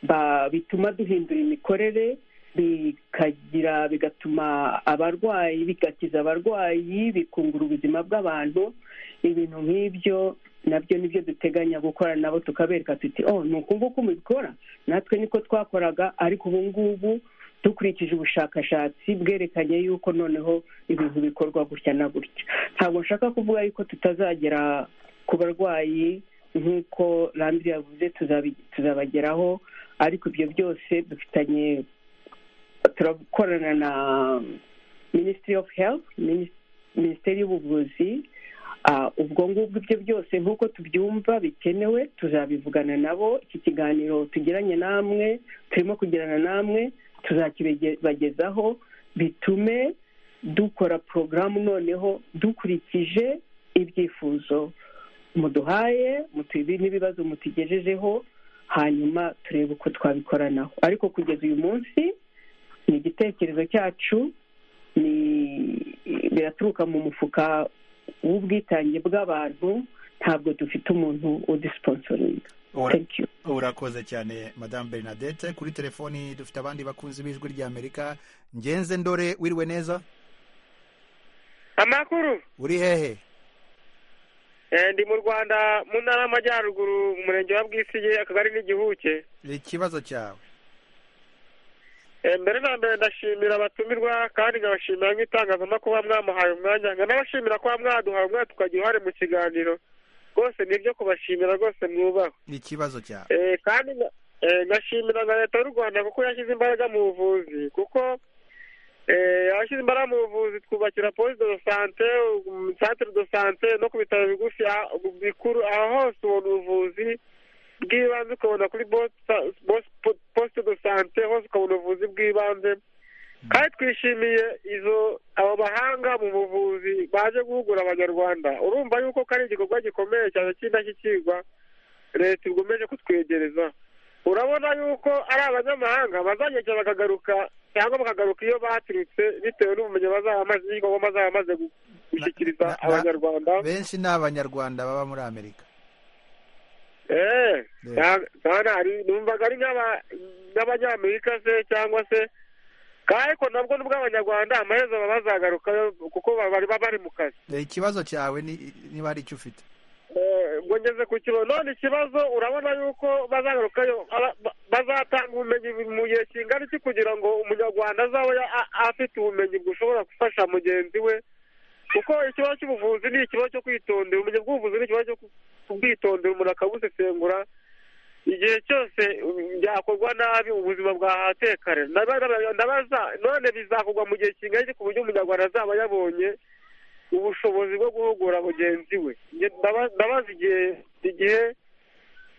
ba- bituma duhindura imikorere bikagira bigatuma abarwayi bigakiza abarwayi bikungura ubuzima bw'abantu ibintu nk'ibyo nabyo nibyo duteganya gukora nabo tukabereka tuti oh ni uku nguku mubikora natwe niko twakoraga ariko ubu ngubu dukurikije ubushakashatsi bwerekanye yuko noneho ibintu bikorwa gutya na gutya ntabwo nshaka kuvuga yuko tutazagera ku barwayi nk'uko randi yavuze tuzabi- tuzabageraho ariko ibyo byose dufitanye turakorana na minisitiri ofu helifu minisiteri y'ubuvuzi Ah, ubwo ngubwo ibyo byose nk'uko tubyumva bikenewe tuzabivugana nabo iki kiganiro tugiranye namwe turimo kugirana namwe tuzakibagezaho bitume dukora porogaramu noneho dukurikije ibyifuzo muduhaye mutubi n'ibibazo mutugejejeho hanyuma turebe uko twabikoranaho ariko kugeza uyu munsi ni igitekerezo cyacu ni biraturuka mu mufuka w'ubwitange bw'abantu ntabwo dufite umuntu udisiponsoringa you urakoze cyane madamu bernadette kuri telefoni dufite abandi bakunzi b'ijwi ry'amerika ngenze ndore wiriwe neza amakuru uri hehe eh, ndi mu rwanda mu ntara y'amajyaruguru mu murenge wa bwisige akagari n'igihuke ikibazo cyawe Eh, mbere na mbere ndashimira abatumirwa kandi nkabashimira nk'itangazamakuru kuba mwamuhaye umwanya nkanabashimira kuba mwaduhaye umwanya tukagira uruhare mu kiganiro rwose ni ibyo kubashimira rwose mwubaha ikibazo cyawe Eh, kandi nga- eh, ngashimira na leta y'u rwanda kuko yashyize imbaraga mu buvuzi kuko eh, yashyize imbaraga mu buvuzi twubakira posite do sante um, centre do sante no ku bitaro bigufi ah, bikuru aho hose ubona ubuvuzi bw'ibanze ukabona kuri bosa- bos- po- poste do sante hose ukabona ubuvuzi bw'ibanze kandi twishimiye izo abo bahanga mu buvuzi baje guhugura abanyarwanda urumva yuko ko ari igikorwa gikomeye cyane cy'indashyikirwa leta ikomeje kutwegereza urabona yuko ari abanyamahanga bazagenda bakagaruka cyangwa bakagaruka iyo baturutse bitewe n'ubumenyi bazaba bamaze n'igikorwa bazaba bamaze gu- gushyikiriza na- na- abanyarwanda benshi ni abanyarwanda baba muri amerika eee Yeah. kandi hari numvaga ari nk'aba- nk'abanyamerika se cyangwa se kandi ariko nabwo nubwo abanyarwanda amaherezo baba bazagaruka kuko baba bari- baba bari mu kazi Eh, ikibazo cyawe ni- niba hari icyo ufite Eh, ngo ngeze ku kibazo none ikibazo urabona yuko bazagarukayo aba- ba- bazatanga ubumenyi mu gihe kingana iki kugira ngo umunyarwanda azaba ya- a- afite ubumenyi bushobora gufasha mugenzi we kuko ikibazo cy'ubuvuzi ni ikibazo cyo kwitondera ubumenyi bw'ubuvuzi ni ikibazo cyo ku- kubwitondera umuntu akabusesengura igihe cyose um, byakorwa nabi ubuzima bwahatekare Ndaba- ndaba- ndabaza none bizakorwa mu gihe kingana iki ku buryo umunyarwanda azaba yabonye ubushobozi bwo guhugura mugenzi we Nge- ndaba- ndabaza igihe igihe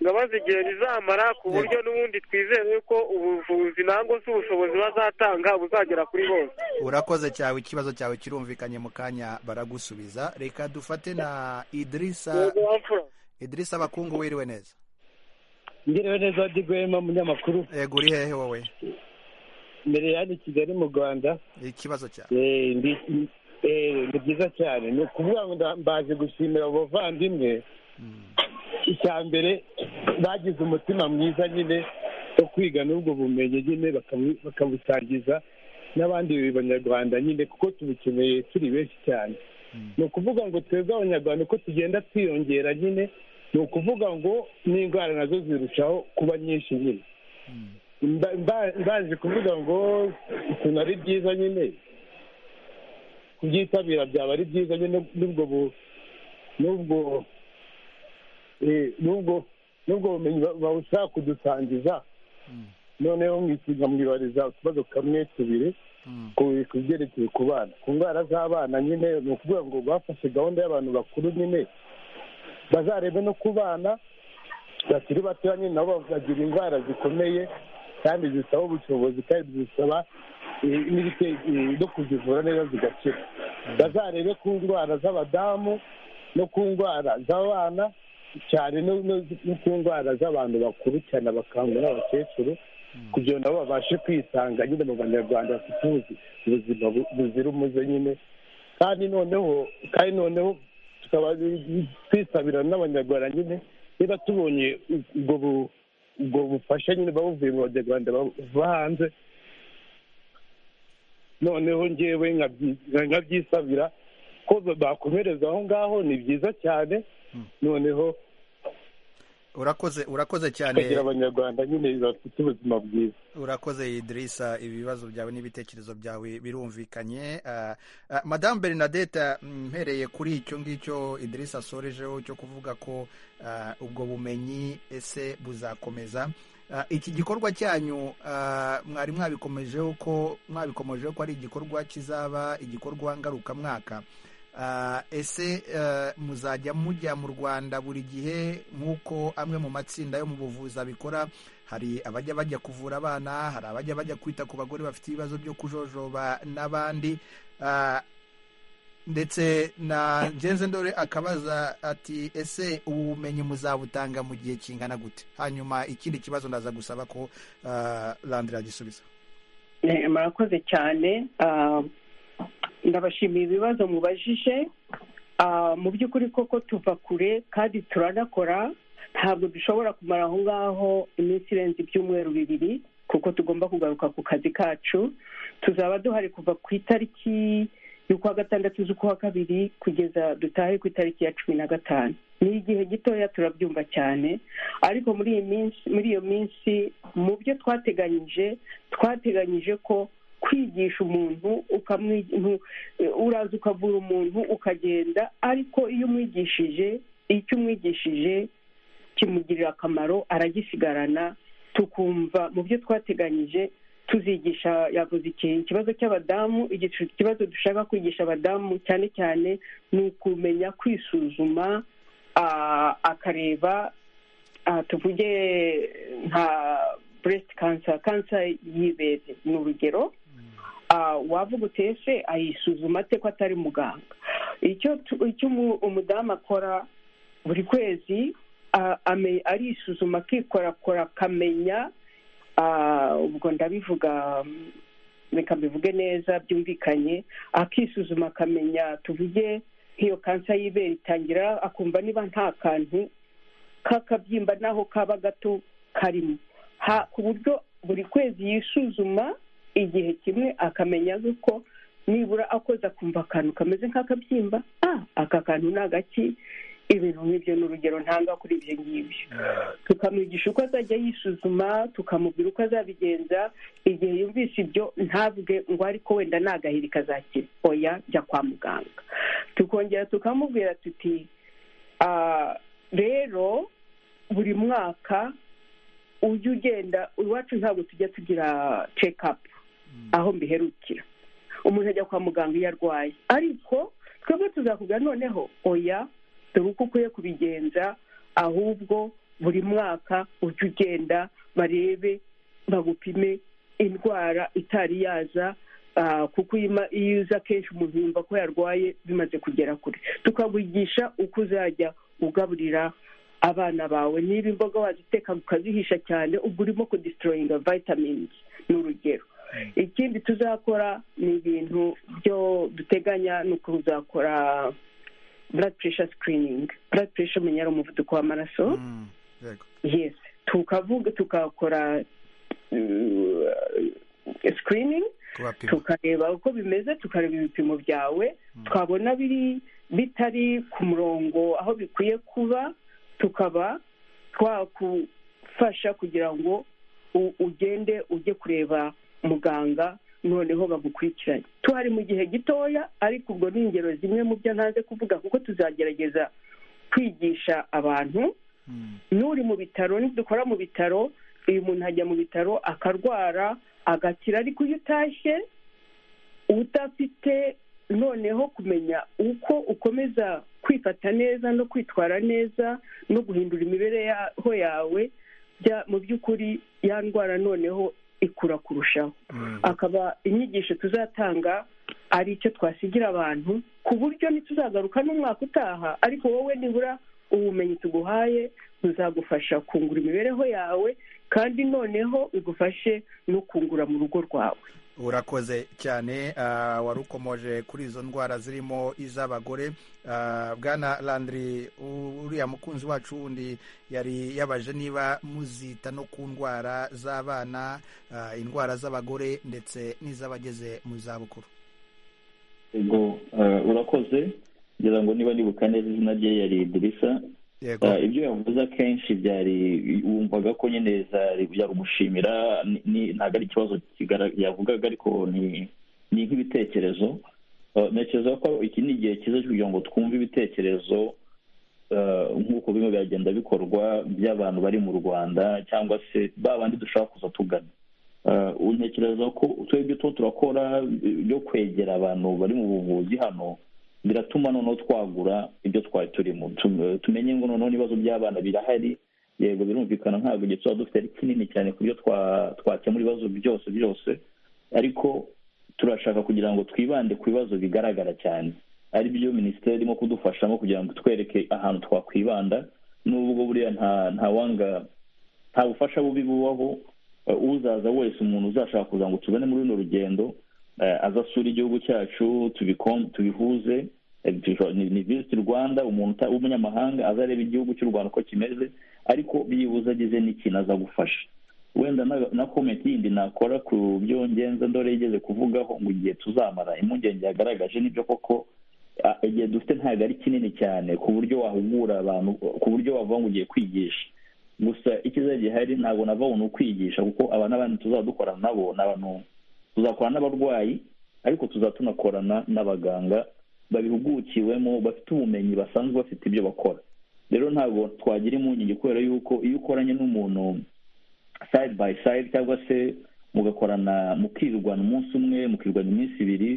ngo abaze igihe bizamara ku buryo n'ubundi twizere yuko ubuvuzi ntabwo se ubushobozi bazatanga buzagera kuri bose urakoze cyawe ikibazo cyawe kirumvikanye mu kanya baragusubiza reka dufate na idirisa idirisa abakungu wiriwe neza ngerewe neza digwema munyamakuru yego uri hehe wowe mbere yani kigali mu rwanda ikibazo cyawe Eh, ndi- eh, ni byiza cyane ni ukuvuga ngo nda- mbaje gushimira abo bavandimwe icya mbere bagize umutima mwiza nyine wo kwiga n'ubwo bumenyi nyine bakabu- bakabusangiza n'abandi banyarwanda nyine kuko tubukeneye turi benshi cyane ni ukuvuga ngo twebwe abanyarwanda uko tugenda twiyongera nyine ni ukuvuga ngo n'indwara nazo zirushaho kuba nyinshi nyine Mba- mba- mbaje kuvuga ngo ukuntu ari byiza nyine kubyitabira byaba ari byiza nyine n'ubwo bu- n'ubwo eh, n'ubwo n'ubwo bumenyi ba- bawushaka kudusangiza noneho mwibaririza utubazo kamwe tubiri ku- ku byerekeye ku bana ku ndwara z'abana nyine ni ukuvuga ngo bafashe gahunda y'abantu bakuru nyine bazarebe no ku bana bakiri batoya nyine nabo bagira indwara zikomeye kandi zisaba ubushobozi kandi zisaba eh, n'ibite- eh, no kuzivura neza zigakira bazarebe ku ndwara z'abadamu no ku ndwara z'abana cyane no no- no ku ndwara z'abantu bakuru cyane abakambwe n'abakecuru kugira ngo nabo babashe kwisanga nyine mu banyarwanda bafite ubuzi- ubuzima bu- buzira umuze nyine kandi noneho kandi noneho tukaba twisabira n'abanyarwanda nyine niba tubonye ubwo bu- ubwo bufasha nyine babuvuye mu banyarwanda bava hanze noneho ngewe nkabyi- nkabyisabira ko bakomereza aho ngaho ni byiza cyane noneho urakoze urakoze cyane tukagira abanyarwanda nyine bafite ubuzima bwiza urakoze idirisa ibibazo byawe n'ibitekerezo byawe birumvikanye Ah, ah, madamu bernadette mm, mpereye kuri icyo ngicyo idirisa asorejeho cyo kuvuga ko ah, ubwo bumenyi ese buzakomeza Ah, iki gikorwa cyanyu ah, mwari mwabikomejeho ko mwabikomejeho ko ari igikorwa kizaba igikorwa ngarukamwaka Ah, ese eh, muzajya mujya mu rwanda buri gihe nk'uko amwe mu matsinda yo mu buvuzi abikora hari abajya bajya kuvura abana hari abajya bajya kwita ku bagore bafite ibibazo byo kujojoba n'abandi Ah, ndetse na ngenze ndore akabaza ati ese ubu bumenyi muzabutanga mu gihe kingana gute hanyuma ikindi kibazo ndaza gusaba ko ah, landira agisubiza Eh, murakoze cyane Ah, ndabashimiye ibibazo mubajije Ah, mu by'ukuri koko tuva kure kandi turanakora ntabwo dushobora kumara aho ngaho iminsi irenze ibyumweru bibiri kuko tugomba kugaruka ku kazi kacu tuzaba duhari kuva ku itariki y'ukwa gatandatu z'ukwa kabiri kugeza dutahe ku itariki ya cumi na gatanu ni igihe gitoya turabyumva cyane ariko muri iyi minsi muri iyo minsi mu byo twateganyije twateganyije ko kwigisha umuntu ukamwi- ntu- uraza ukavura umuntu ukagenda ariko iyo umwigishije icyo umwigishije kimugirira akamaro aragisigarana tukumva mu byo twateganyije tuzigisha yavuze ikintu ikibazo cy'abadamu igicu- ikibazo dushaka kwigisha abadamu cyane cyane ni ukumenya kwisuzuma ah, akareba aha tuvuge nka breast cancer cancer y'ibere ni urugero Ah, wavuga uti ese ayisuzuma ate ko atari muganga icyo tu- icyo umu- umudamu akora buri kwezi ah, ame- arisuzuma akikorakora akamenya ah, ubwo ndabivuga mm, reka mbivuge neza byumvikanye akisuzuma akamenya tuvuge nk'iyo kansa y'ibere itangira akumva niba nta kantu k'akabyimba n'aho kaba gato karimo Ha- ku buryo buri kwezi yisuzuma igihe kimwe akamenya yuko nibura akoze akumva akantu kameze nk'akabyimba ah aka kantu ni agaki ibintu nk'ibyo ni urugero ntanga kuri ibyo ngibyo tukamwigisha uko azajya yisuzuma tukamubwira uko azabigenza igihe yumvise ibyo ntavuge ngo ariko wenda ni agahiri kazakira oya jya kwa muganga tukongera tukamubwira tuti Ah, rero buri mwaka ujya ugenda iwacu ntabwo tujya tugira cekapu aho mbiherukira umuntu ajya kwa muganga iyo arwaye ariko twebwe tuzakubwira noneho oya dore uko ukwiye kubigenza ahubwo buri mwaka ujye ugenda barebe bagupime indwara itari yaza ah, kuko iyo ima- iyo uza akenshi umuntu yumva ko yarwaye bimaze kugera kure tukagugisha uko uzajya ugaburira abana bawe niba imboga waziteka ukazihisha cyane ubwo urimo kudisitoroyinga vitamins ni urugero ikindi tuzakora ni ibintu byo duteganya ni ukuzakora blood pressure screening blood pressure umenya ari umuvuduko w'amaraso yego yes tukavuga tukakora uh, screening kubapima tukareba uko bimeze tukareba ibipimo byawe twabona biri bitari ku murongo aho bikwiye kuba tukaba twakufasha kugira ngo u- ugende ujye kureba muganga noneho bagukurikiranye tuhari mu gihe gitoya ariko ubwo ni ingero zimwe mu byo ntaze kuvuga kuko tuzagerageza kwigisha abantu n'uri mu bitaro nidukora mu bitaro uyu muntu ajya mu bitaro akarwara agakira ariko iyo utashye udafite noneho kumenya uko ukomeza kwifata neza no kwitwara neza no guhindura imibereho yawe bya- mu by'ukuri ya ndwara noneho ikura kurushaho akaba inyigisho tuzatanga ari icyo twasigira abantu ku buryo ntituzagaruka n'umwaka utaha ariko wowe nibura ubumenyi tuguhaye buzagufasha kungura imibereho yawe kandi noneho bigufashe no kungura mu rugo rwawe urakoze cyane ah, wari ukomoje kuri izo ndwara zirimo iz'abagore Ah, bwana landry u- uriya mukunzi wacu wundi yari yabaje niba muzita no ku ndwara z'abana ah, indwara z'abagore ndetse n'iz'abageze mu zabukuru yego eh, urakoze ngira ngo niba nibuka neza izina rye yari idirisa yego Eh, ibyo yavuze akenshi byari wumvaga ko nyine zari yagushimira ntabwo ari ikibazo kigara- yavugaga ariko ni ni nk'ibitekerezo Eh, ntekereza ko iki ni igihe cyiza cyo kugira ngo twumve ibitekerezo eh, nk'uko bimwe biragenda bikorwa by'abantu bari mu rwanda cyangwa se ba bandi dushobora kuza tugana Eh, untekereza ko twebwe tuba turakora eh, byo kwegera abantu bari mu buvuzi hano biratuma noneho twagura ibyo twari turimo Tu- tumenye ngo noneho n'ibibazo by'abana birahari yego birumvikana ntabwo igihe tuba dufite ari kinini cyane ku byo twa- twakemura ibibazo byose byose ariko turashaka kugira ngo twibande ku bibazo bigaragara cyane ari byo minisiteri irimo kudufashamo kugira ngo twereke ahantu twakwibanda n'ubwo buriya nta nta wanga nta bufasha bubi bubaho eh, uzaza wese umuntu uzashaka kuza ngo tubone muri runo rugendo eh, aze asure igihugu cyacu tubikom- tubihuze eh, tujo- ni ni visit rwanda umuntu uta- w'umunyamahanga aza areba igihugu cy'u rwanda uko kimeze ariko byibuze agize n'ikintu aza gufasha wenda na- na komenti yindi nakora ku byo ngenza ndore yigeze kuvugaho ngo igihe tuzamara impungenge yagaragaje n'ibyo koko ah, igihe dufite ntabwo ari kinini cyane ku buryo wahugura abantu ku buryo wavuga ngo ugiye kwigisha gusa ikiza gihari ntabwo nava umuntu ukwigisha kuko aba n'abandi tuzaba dukorana nabo ni abantu tuzakorana n'abarwayi ariko tuzaba tunakorana n'abaganga babihugukiwemo bafite ubumenyi basanzwe bafite ibyo bakora rero ntabwo twagira impungenge kubera yuko iyo ukoranye n'umuntu side by side cyangwa se mugakorana mukirwana umunsi umwe mukirwana iminsi ibiri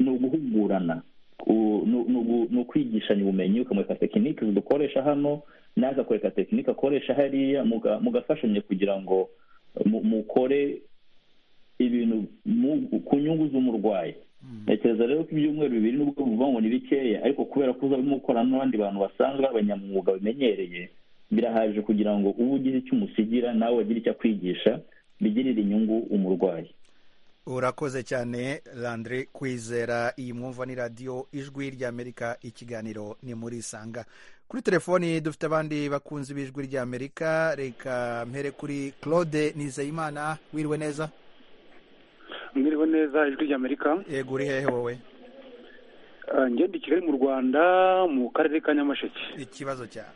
ni uguhugurana u- ni ni- ni ukwigishanya ubumenyi ukamwereka tekinike dukoresha hano nawe akakwereka tekinike akoresha hariya muga- mugafashanya kugira ngo mu- mukore ibintu mu- ku nyungu z'umurwayi ntekereza rero ko ibyumweru bibiri nubwo bivuga ngo ni bikeya ariko kubera ko uzaba urimo ukorana n'abandi bantu basanzwe abanyamwuga bamenyereye birahagije kugira ngo uba ugira icyo umusigira nawe wagira icyo akwigisha bigirire inyungu umurwayi urakoze cyane landry kwizera iyi mwumva ni radiyo ijwi ry'amerika ikiganiro ni muri isanga kuri telefoni dufite abandi bakunzi b'ijwi ry'amerika reka mpere kuri claude nizeyimana wiriwe neza mbiriwe neza ijwi ry'amerika yego uri hehe wowe Ah, ngende i kigali mu rwanda mu karere ka nyamasheke ikibazo cyawe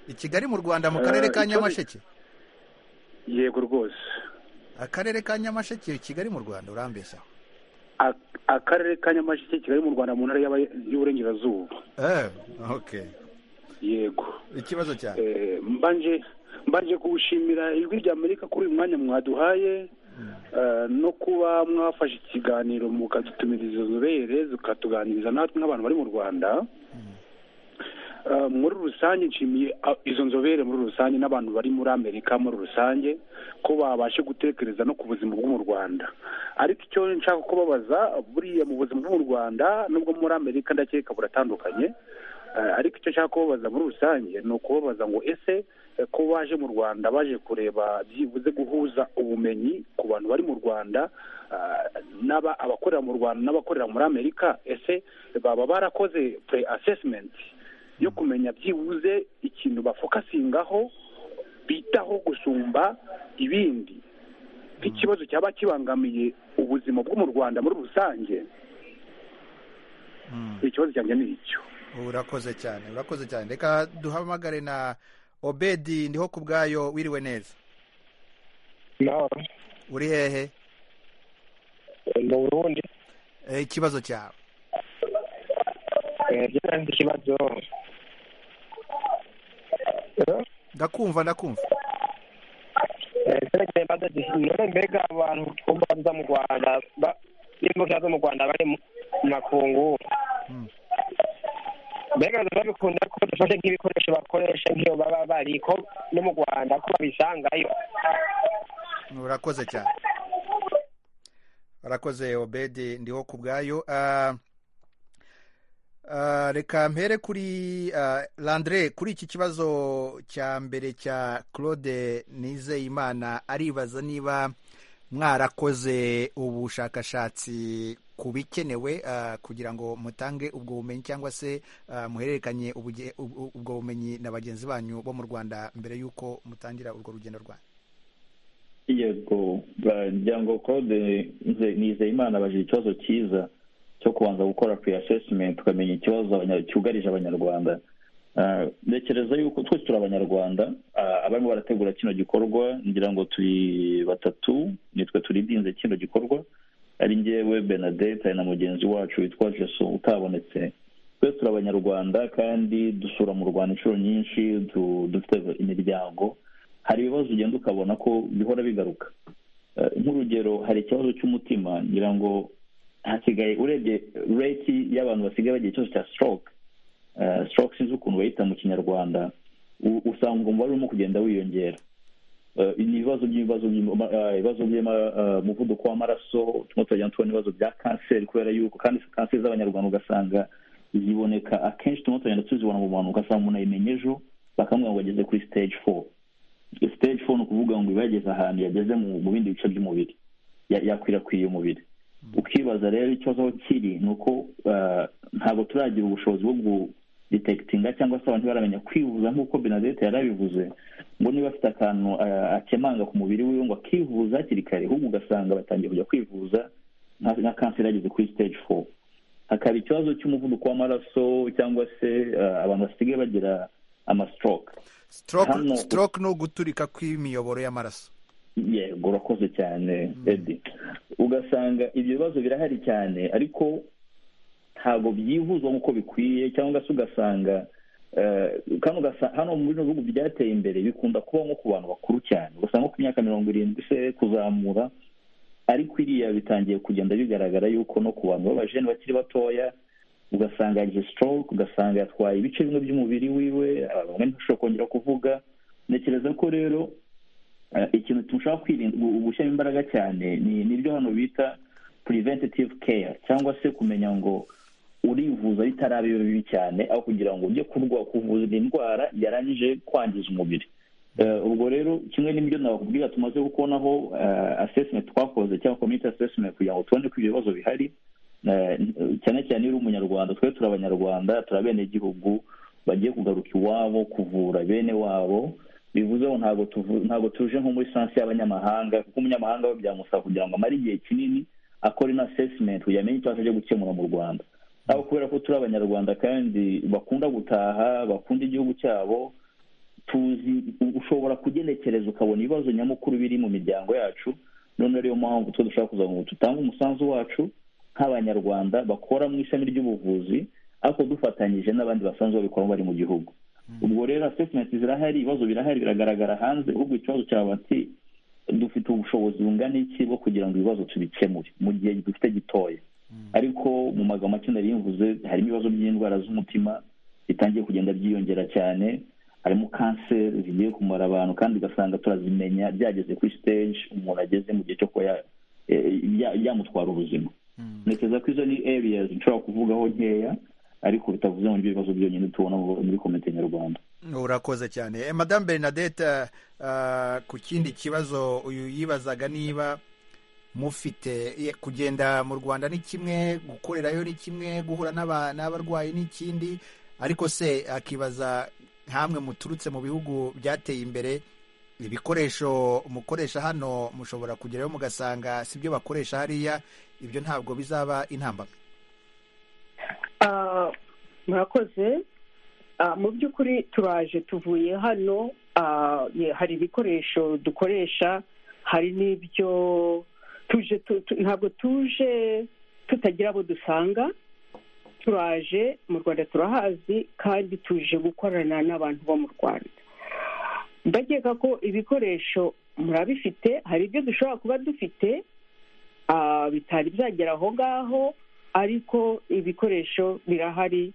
i kigali mu rwanda mu karere ka Eh, ikibazo- nyamasheke yego rwose akarere ka nyamasheke kigali mu rwanda urambeshya Ak- akarere ka nyamasheke kigali mu rwanda mu ntara y'Aba- y'uburengerazuba eh okay yego ikibazo cyawe Eh, mbanje mbanje kuwushimira ijwi ry'amerika kuri uyu mwanya mwaduhaye eh, no kuba mwafashe ikiganiro mukadutumiriza inzobere zikatuganiriza natwe nk'abantu bari mu rwanda eh, muri rusange nshimiye ah, izo nzobere muri rusange n'abantu bari muri amerika muri rusange ko babashe gutekereza no ku buzima bwo mu rwanda ariko icyo nshaka kubabaza buriya mu buzima bwo mu rwanda nubwo muri amerika ndakeka buratandukanye Eh, ariko icyo nshaka kubabaza muri rusange ni ukubabaza ngo ese eh, ko baje mu rwanda baje kureba byibuze guhuza ubumenyi ku bantu bari mu rwanda ah, n'aba abakorera mu rwanda n'abakorera muri amerika ese baba barakoze pre assessment yo kumenya byibuze ikintu bafokasingaho bitaho gusumba ibindi nk'ikibazo cyaba kibangamiye ubuzima bwo mu rwanda muri rusange ikibazo cyanjye ni icyo urakoze cyane urakoze cyane reka duhamagare na obedi ndiho ku bwayo wiriwe neza uri hehe mu burundi Eh, ikibazo cyawe Eh, byo nari nzi ikibazo ndakumva ndakumva Eh, zerekeye badege none mbega abantu twumva baza mu rwanda ba- n'imbuga zo mu rwanda bari mu mu makungu mbega biba bikunda ko dufashe nk'ibikoresho bakoresha nk'iyo baba bari ko no mu rwanda ko babisangayo urakoze cyane urakoze obedi ndiho ku bwayo Ah, ah, reka mpere kuri ah, landre kuri iki kibazo cya mbere cya claude nizeyimana aribaza niba mwarakoze ubushakashatsi ku bikenewe ah, kugira ngo mutange ubwo bumenyi cyangwa se ah, muhererekanye ubuge- ubwo ubwo bumenyi na bagenzi banyu bo mu rwanda mbere y'uko mutangira urwo rugendo rwanyu yego ngo claude Nze- nizeyimana abaje ikibazo cyiza cyo kubanza gukora pre assessment tukamenya ikibazo abanya- cyugarije abanyarwanda Ah, ntekereza yuko twese turi abanyarwanda Ah, abarimo barategura kino gikorwa ngira ngo turi batatu nitwe turidinze kino gikorwa ari njyewe benadette ari na mugenzi wacu witwa jesu utabonetse twese turi abanyarwanda kandi dusura mu rwanda inshuro nyinshi du- dufite imiryango hari ibibazo ugenda ukabona ko bihora bigaruka Eh, nk'urugero hari ikibazo cy'umutima ngira ngo hasigaye urebye reti y'abantu basigaye bagira ikibazo cya stroke Eh, stroke sinzi ukuntu bayita mu kinyarwanda u- usanga umubare urimo kugenda wiyongera Eh, ni ibibazo by'ibibazo by'ima- eh, ibibazo by'umuvuduko w'amaraso turimo turagenda tubona ibibazo bya kanseri kubera yuko kandi kanseri z'abanyarwanda ugasanga ziboneka akenshi turimo turagenda tuzibona mu bantu ugasanga umuntu ayimenye ejo bakamubwira ngo ageze kuri stage four stage four ni ukuvuga ngo iba yageze ahantu yageze mu mu bindi bice by'umubiri Ya- yakwirakwiye umubiri ukibaza rero ikibazo aho kiri ni uko ah, ntabwo turagira ubushobozi bwo gudetekitinga cyangwa se abantu baramenya kwivuza nk'uko benadette yarabivuze ngo niba afite akantu ah, akemanga ku mubiri wiwe ngo akivuza hakiri kare ahubwo ugasanga batangiye kujya kwivuza nka nka kanseri yageze kuri stage four hakaba ikibazo cy'umuvuduko w'amaraso cyangwa se ah, abantu basigaye bagira amastroke stroke Hano- stroke ni uguturika kw'imiyoboro y'amaraso yego urakoze cyane edi ugasanga ibyo bibazo birahari cyane ariko ntabwo byihuzwa nk'uko bikwiye cyangwa se ugasanga eh, kandi ugasa- hano mu bino bihugu byateye imbere bikunda kuba nko ku bantu bakuru cyane ugasanga nko ku myaka mirongo irindwi se kuzamura ariko iriya bitangiye kugenda bigaragara yuko no ku bantu b'abajene bakiri batoya ugasanga yagize stroke ugasanga yatwaye ibice bimwe by'umubiri wiwe ah, bamwe ntashobora kongera kuvuga ntekereza ko rero Eh, ikintu tushaka kwirinda gu- gushyiramo imbaraga cyane ni nibyo hano bita preventative care cyangwa se kumenya ngo urivuza bitaraba iyo bibi cyane aho kugira ngo ujye kurwa kuvuza indwara yarangije kwangiza umubiri Eh, ubwo rero kimwe n'ibyo nakubwira tumaze gukonaho eh, assessment twakoze cyangwa community assessment kugira ngo tubone ko ibyo bibazo bihari Eh, cyane cyane iyo uri umunyarwanda twe turi abanyarwanda turi abenegihugu bagiye kugaruka iwabo kuvura bene wabo bivuze ngo ntabwo tuvu- ntabwo tuje nko muri sansi y'abanyamahanga kuko umunyamahanga we byamusaba kugira ngo amare igihe kinini akora ino assessment kugira amenye icyo aje gukemura mu rwanda ariko kubera ko turi abanyarwanda kandi bakunda gutaha bakunda igihugu cyabo tuzi u- ushobora kugenekereza ukabona ibibazo nyamukuru biri mu miryango yacu noneho ariyo mpamvu twe dushaka kuzavuga ngo tutange umusanzu wacu nk'abanyarwanda bakora mu ishami ry'ubuvuzi ariko dufatanyije n'abandi basanzwe babikora bari mu gihugu ubwo rero assessment zirahari ibibazo birahari biragaragara hanze ubwo ikibazo cyaba ati dufite ubushobozi bungana iki bwo kugira ngo ibibazo tubikemure mu gihe dufite gitoya ariko mu magambo make nari mvuze harimo ibibazo by'indwara z'umutima bitangiye kugenda byiyongera cyane harimo kanseri zigiye kumara abantu kandi ugasanga turazimenya byageze kuri stage umuntu ageze mu gihe cyo kuba ya- eh, bya- byamutwara ubuzima ntekereza ko izo ni areas nshobora kuvugaho nkeya ariko bitavuze ngo nibyo bibazo byonyine tubona mu- muri komite nyarwanda urakoze cyane Eh, madame bernadette ah, ku kindi kibazo uyu yibazaga niba mufite eh, kugenda mu rwanda ni kimwe gukorerayo ni kimwe guhura n'aba- n'abarwayi ni ikindi ariko se akibaza hamwe muturutse mu bihugu byateye imbere ibikoresho mukoresha hano mushobora kugerayo mugasanga si byo bakoresha hariya ibyo ntabwo bizaba intambamyi Ah, murakoze Ah, mu by'ukuri turaje tuvuye hano ah, ye- hari ibikoresho dukoresha hari n'ibyo tuje tu- tu- ntabwo tuje tutagira abo dusanga turaje mu rwanda turahazi kandi tuje gukorana n'abantu bo mu rwanda ndakeka ko ibikoresho murabifite hari ibyo dushobora kuba dufite ah, bitari byagera aho ngaho ariko ibikoresho birahari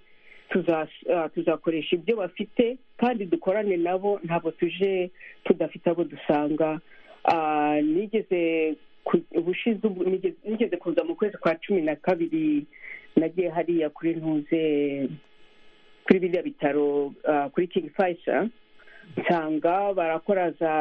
tuza- ah, tuzakoresha ibyo bafite kandi dukorane nabo ntabwo tuje tudafite abo dusanga Ah, nigeze ku- ubushize ubu- nigeze- nigeze kuza mu kwezi kwa cumi na kabiri nagiye hariya kuri ntuze kuri biriya bitaro ah, kuri king faisal nsanga barakora za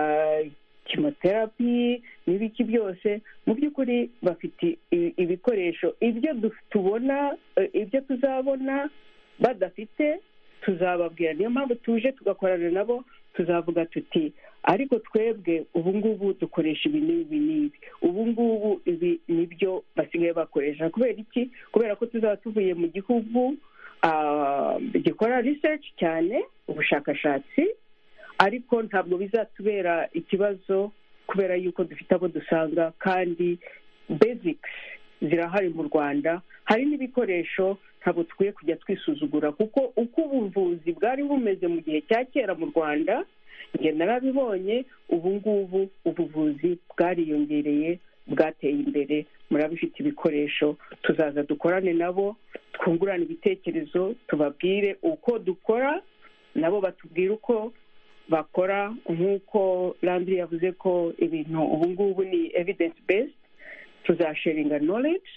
kimoterapi n'ibiki byose mu by'ukuri bafite i- ibikoresho ibyo du- tubona eh, ibyo tuzabona badafite tuzababwira niyo mpamvu tuje tugakorana nabo tuzavuga tuti ariko twebwe ubu ngubu dukoresha ibi n'ibi n'ibi ubu ngubu ibi nibyo basigaye bakoresha kubera iki kubera ko tuzaba tuvuye mu gihugu ah, gikora research cyane ubushakashatsi ariko ntabwo bizatubera ikibazo kubera yuko dufite abo dusanga kandi basics zirahari mu rwanda hari n'ibikoresho ntabwo dukwiye kujya twisuzugura kuko uko ubuvuzi bwari bumeze mu gihe cya kera mu rwanda njye narabibonye ubu ngubu ubuvuzi bwariyongereye bwateye imbere murabifite ibikoresho tuzaza dukorane nabo twungurane ibitekerezo tubabwire uko dukora nabo batubwire uko bakora nk'uko landry yavuze ko ibintu ubu ngubu ni evidence based tuzasharinga knowledge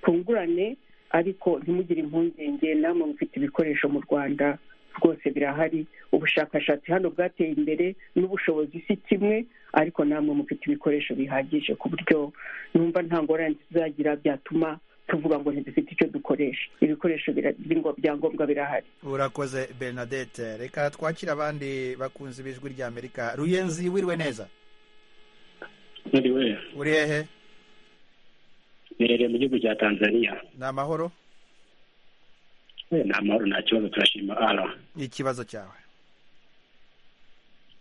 twungurane ariko ntimugire impungenge namwe mufite ibikoresho mu rwanda rwose birahari ubushakashatsi hano bwateye imbere n'ubushobozi si kimwe ariko namwe mufite ibikoresho bihagije ku buryo numva nta ngorane tuzagira byatuma tuvuga ngo ntidufite icyo dukoresha ibikoresho bira- by'ingo- byangombwa birahari urakoze bernadette reka twakire abandi bakunzi b'ijwi ry'amerika ruyenzi wiriwe neza Niriwe uri hehe niherereye mu gihugu cya Tanzania ni amahoro Eh, ni amahoro nta kibazo turashima ara ikibazo cyawe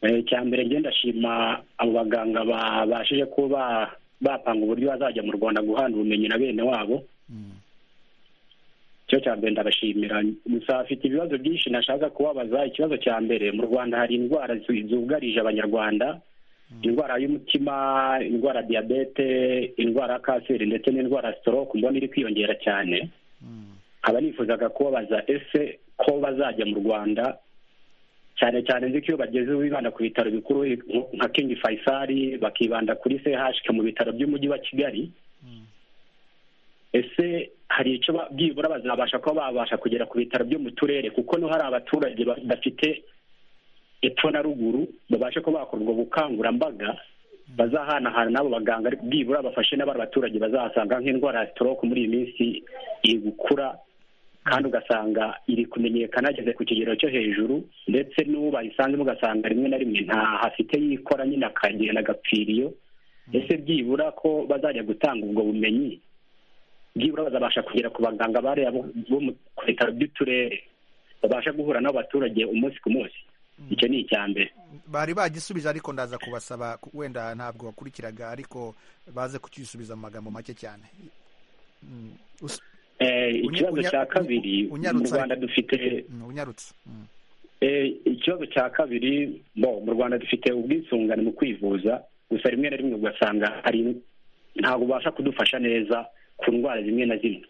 Eh, icya mbere njye ndashima abo baganga babashije kuba bapanga uburyo bazajya mu rwanda guhana ubumenyi na bene wabo icyo cya mbere ndabashimira gusa afite ibibazo byinshi nashaka kubabaza ikibazo cya mbere mu rwanda hari indwara zu- zugarije abanyarwanda indwara y'umutima indwara ya diyabete indwara ya kanseri ndetse n'indwara ya stroke mbona iri kwiyongera cyane nkaba nifuzaga kubabaza ese ko bazajya mu rwanda cyane cyane nzi ko iyo bageze bibanda ku bitaro bikuru nka King Faisal bakibanda kuri CHK mu bitaro by'umujyi wa Kigali ese hari icyo ba- byibura bazabasha kuba babasha kugera ku bitaro byo mu turere kuko no hari abaturage ba- badafite epfo na ruguru babashe kuba bakorwa ubukangurambaga bazahanahana n'abo baganga ariko byibura bafashe n'abari baturage bazahasanga nk'indwara ya stroke muri iyi minsi iri gukura kandi ugasanga iri kumenyekana ageze ku kigero cyo hejuru ndetse n'uwo bayisanzemo ugasanga rimwe na rimwe nta hafite yikora nyine akagenda agapfira iyo ese byibura ko bazajya gutanga ubwo bumenyi byibura bazabasha kugera ku baganga bariya bo bo mu- ku bitaro by'uturere babasha guhura n'abaturage umunsi ku munsi icyo ni icya mbere bari bagisubije ariko ndaza kubasaba ku- wenda ntabwo wakurikiraga ariko baze kukisubiza mu magambo make cyane Mm, us- Eh, Unya- ikibazo unya- cya kabiri mu unyarutse rwanda dufite Mm, unyarutse Mm. Eh, ikibazo cya kabiri bo mu rwanda dufite ubwisungane mu kwivuza gusa rimwe na rimwe ugasanga hari ntabwo ubasha kudufasha neza ku ndwara zimwe na zimwe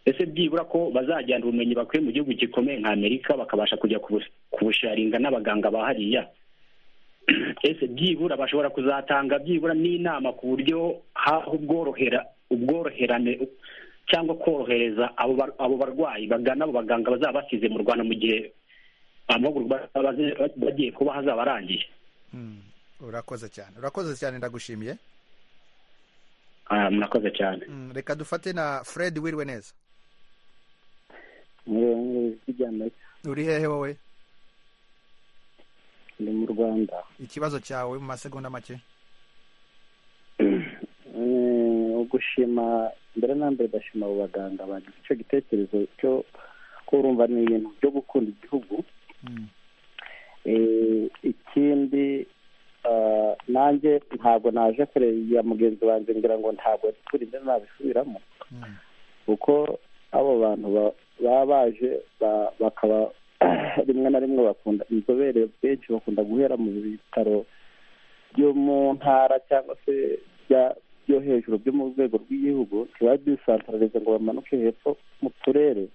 ese byibura ko bazajyana ubumenyi bakuye mu gihugu gikomeye nka amerika bakabasha kujya kubu- kubusharinga n'abaganga ba hariya ese byibura bashobora kuzatanga byibura n'inama ku buryo haho ubworohera ubworoherane cyangwa korohereza abo bar- abo barwayi bagana abo baganga bazaba basize mu rwanda mu gihe amahugurwa bazaba bazi- bagiye kuba hazaba arangiye urakoze cyane urakoze cyane ndagushimiye Ah, murakoze cyane Mm, reka dufate na fred wiriwe neza uri hehe wowe ndi mu rwanda ikibazo cyawe mu masegonda make Eh, gushima mbere na mbere ndashima abo baganga bagize icyo gitekerezo cyo ko urumva ni ibintu byo gukunda igihugu Eh, ikindi ah, nanjye ntabwo naje kureba mugenzi wanjye ngira ngo ntabwo turinde nabisubiramo kuko abo bantu ba- baba baje ba- bakaba rimwe na rimwe bakunda inzobere benshi bakunda guhera mu bitaro byo mu ntara cyangwa se bya- byo hejuru byo mu rwego rw'igihugu ntibabisantararize ngo bamanuke hepfo mu turere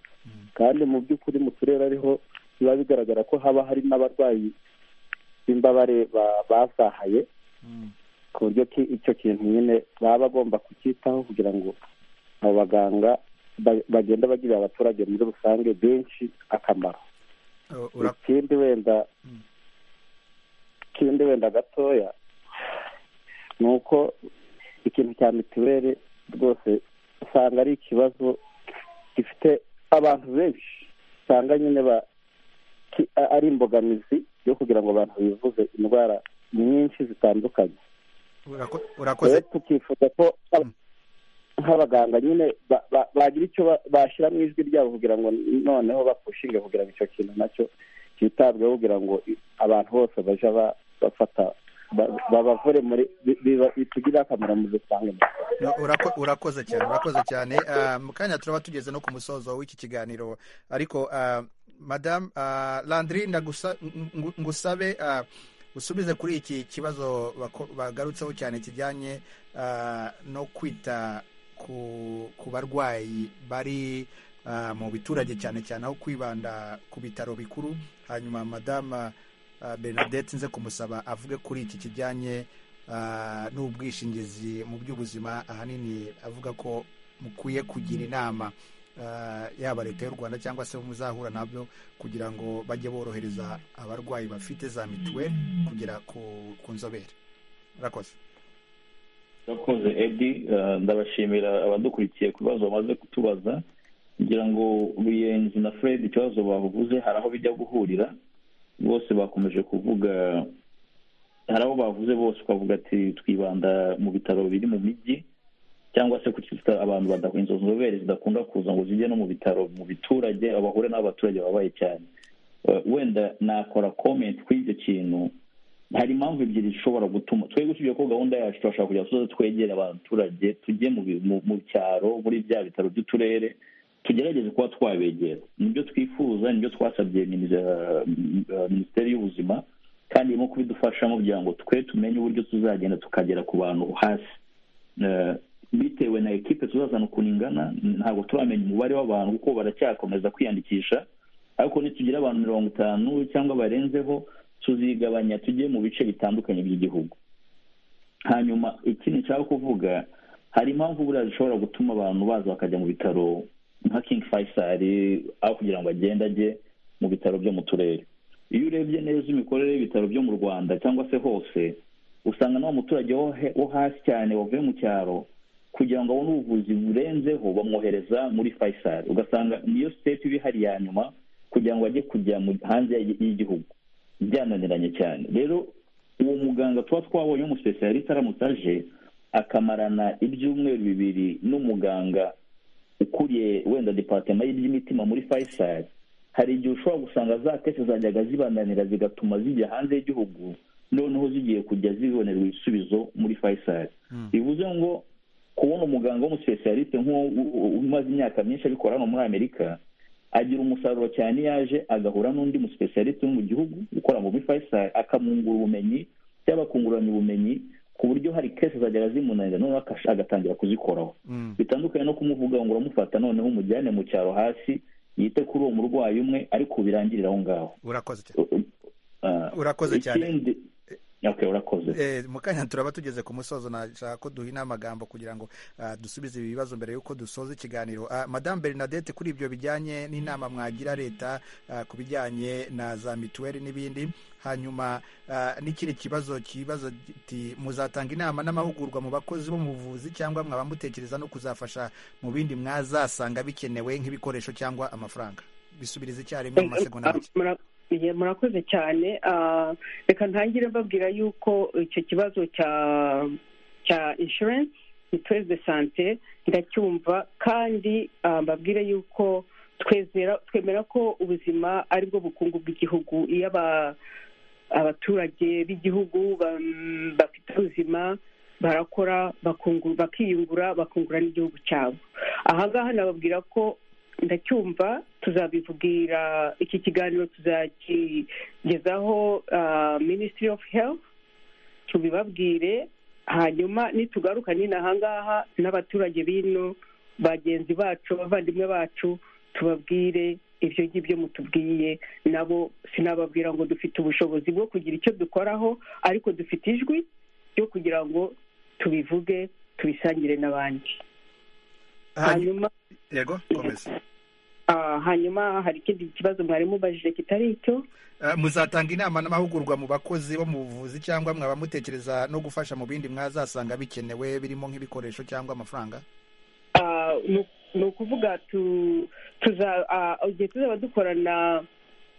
kandi mu by'ukuri mu turere ariho biba bigaragara ko haba hari n'abarwayi b'imbabare ba- basahaye ku buryo ki- icyo kintu nyine baba bagomba kucyitaho kugira ngo abo baganga ba- bagenda bagirira abaturage muri rusange benshi akamaro ikindi wenda ikindi wenda gatoya ni uko ikintu cya mituweli rwose usanga ari ikibazo gifite abantu benshi usanga nyine ba ki- a- ari imbogamizi yo kugira ngo abantu bivuze indwara nyinshi zitandukanye Urako- rero urakoze tukifuza ko aba- nk'abaganga nyine ba- ba- bagira icyo ba- bashyira mu ijwi ryabo kugira ngo noneho bapushinge kugira ngo icyo kintu nacyo cyitabweho kugira ngo i- abantu bose baje ba- bafata ba- babavure muri bi- biba- bitugirire akamaro mu rusange No, urako- urakoze cyane urakoze cyane Ah, mu kanya turaba tugeze no ku musozo w'iki kiganiro ariko ah, madame ah, landry ndagusa- ngu- ngusabe ah, usubize kuri iki kibazo bako- bagarutseho cyane kijyanye ah, no kwita ku ku barwayi bari ah, mu biturage cyane cyane aho kwibanda ku bitaro bikuru hanyuma madame ah, bernadette nze kumusaba avuge kuri iki kijyanye ah, n'ubwishingizi mu by'ubuzima ahanini avuga ko mukwiye kugira inama ah, yaba leta y'u rwanda cyangwa se muzahura nabyo kugira ngo bajye borohereza abarwayi bafite za mituweli kugera ku ku nzobere murakoze urakoze edi eh, ndabashimira abadukurikiye ku bibazo bamaze kutubaza ngira ngo ruyenzi na fred ikibazo bavuze hari aho bijya guhurira bose bakomeje kuvuga hari abo bavuze bose ukavuga ati twibanda mu bitaro biri mu mijyi cyangwa se kucyita abantu bada- izo nzobere zidakunda kuza ngo zijye no mu bitaro mu biturage aho bahure n'abaturage babaye cyane Eh, wenda nakora comment kuri icyo kintu hari impamvu ebyiri zishobora gutuma twebwe tugiye ko gahunda yacu turashaka kugira ngo twegere abaturage tujye mu bi- mu- mu cyaro muri bya bitaro by'uturere tugerageze kuba twabegera nibyo twifuza nibyo twasabye minis- eh, eh, minisiteri y'ubuzima kandi irimo kubidufashamo kugira ngo twe tumenye uburyo tuzagenda tukagera ku bantu hasi Eh, bitewe na ekipe tuzazana ukuntu ingana ntabwo turamenya umubare w'abantu kuko baracyakomeza kwiyandikisha ariko nitugira abantu mirongo itanu cyangwa barenzeho tuzigabanya tujye mu bice bitandukanye by'igihugu hanyuma ikindi nshaka kuvuga hari impamvu buriya zishobora gutuma abantu baza bakajya mu bitaro nka king faisal aho kugira ngo agende ajye mu bitaro byo mu turere iyo urebye neza imikorere y'ibitaro byo mu rwanda cyangwa se hose usanga n'uwo muturage wo he- wo hasi cyane wavuye mu cyaro kugira ngo abone ubuvuzi burenzeho bamwohereza muri faisal ugasanga niyo sitepu iba ihari ya nyuma kugira ngo ajye kujya mu- hanze y'i- y'igihugu byananiranye cyane rero uwo muganga tuba twabonye w'umusipesiyaliste aramutse aje akamarana ibyumweru bibiri n'umuganga ukuriye wenda departema y'iby'imitima muri faisal hari igihe ushobora gusanga za kese zajyaga zibananira zigatuma zijya hanze y'igihugu noneho zigiye kujya zibonerwa ibisubizo muri faisal bivuze ngo kubona umuganga w'umusipesiyaliste nk'uwo umaze imyaka myinshi abikora hano muri amerika agira umusaruro cyane iyo aje agahura n'undi musipesiyaliste wo mu gihugu ukora muri faisal akamwungura ubumenyi cyangwa bakunguranya ubumenyi ku buryo hari kesi zagera zimunanira noneho akash- agatangira kuzikoraho bitandukanye no kumuvuga ngo uramufata noneho umujyane mu cyaro hasi yite kuri uwo murwayi umwe ariko birangirira aho ngaho urakoze cyane Ah, Urakoze cyane. ikindi okay, urakoze Eh, mu kanya turaba tugeze ku musozo nashaka ko duhina amagambo kugira ngo ah, dusubize ibi bibazo mbere y'uko dusoza ikiganiro Ah, madame bernadette kuri ibyo bijyanye n'inama mwagira leta ah, ku bijyanye na za mituweli n'ibindi hanyuma ah, n'ikindi kibazo kibaza kiti muzatanga inama n'amahugurwa mu bakozi bo mu buvuzi cyangwa mwaba mutekereza no kuzafasha mu bindi mwazasanga bikenewe nk'ibikoresho cyangwa amafaranga bisubiriza icyarimwe mu masegonda make Mura- ye, murakoze cyane Ah, reka ntangire mbabwira yuko icyo kibazo cya cya inshurensi mituweli de sante ndacyumva kandi ah, mbabwire yuko twezera twemera ko ubuzima ari bwo bukungu bw'igihugu iyo aba- abaturage b'igihugu ba- bafite ubuzima barakora bakungu- bakiyungura bakungura n'igihugu cyabo aha ngaha nababwira ko ndacyumva tuzabivugira iki kiganiro tuzakigezaho ah, ministry of health tubibabwire hanyuma nitugaruka nyine aha ngaha n'abaturage bino bagenzi bacu abavandimwe bacu tubabwire ibyo ngibyo mutubwiye nabo sinababwira ngo dufite ubushobozi bwo kugira icyo dukoraho ariko dufite ijwi ryo kugira ngo tubivuge tubisangire n'abandi hanyuma yego komeza Ah, hanyuma hari ikindi kibazo mwari mubajije kitari icyo Eh, muzatanga inama n'amahugurwa mu bakozi bo mu buvuzi cyangwa mwaba mutekereza no gufasha mu bindi mwazasanga bikenewe birimo nk'ibikoresho cyangwa amafaranga Ah, nu- ni ukuvuga tu- tuza- ah, igihe tuzaba dukorana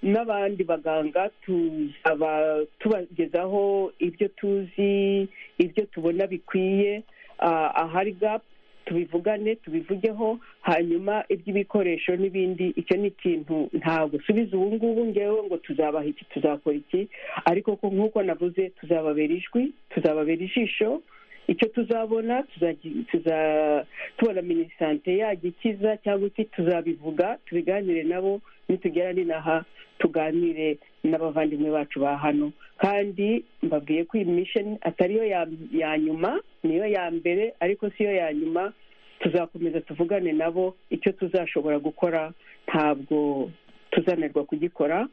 n'abandi baganga tuzaba tubagezaho ibyo tuzi ibyo tubona bikwiye Ah, ahari gap tubivugane tubivugeho hanyuma iby'ibikoresho n'ibindi icyo ni ikintu ntabwo subiza ubu ngubu ngewe ngo tuzabaha iki tuzakora iki ariko ko nk'uko navuze tuzababera ijwi tuzababera ijisho icyo tuzabona tuzagi- tuza- tubona minisante yagikiza cyangwa iki tuzabivuga tubiganire nabo nitugera n'inaha tuganire n'abavandimwe bacu ba hano kandi mbabwiye ko iyi mission atari yo ya, ya nyuma niyo ya mbere ariko si yo ya nyuma tuzakomeza tuvugane nabo icyo tuzashobora gukora ntabwo tuzananirwa kugikora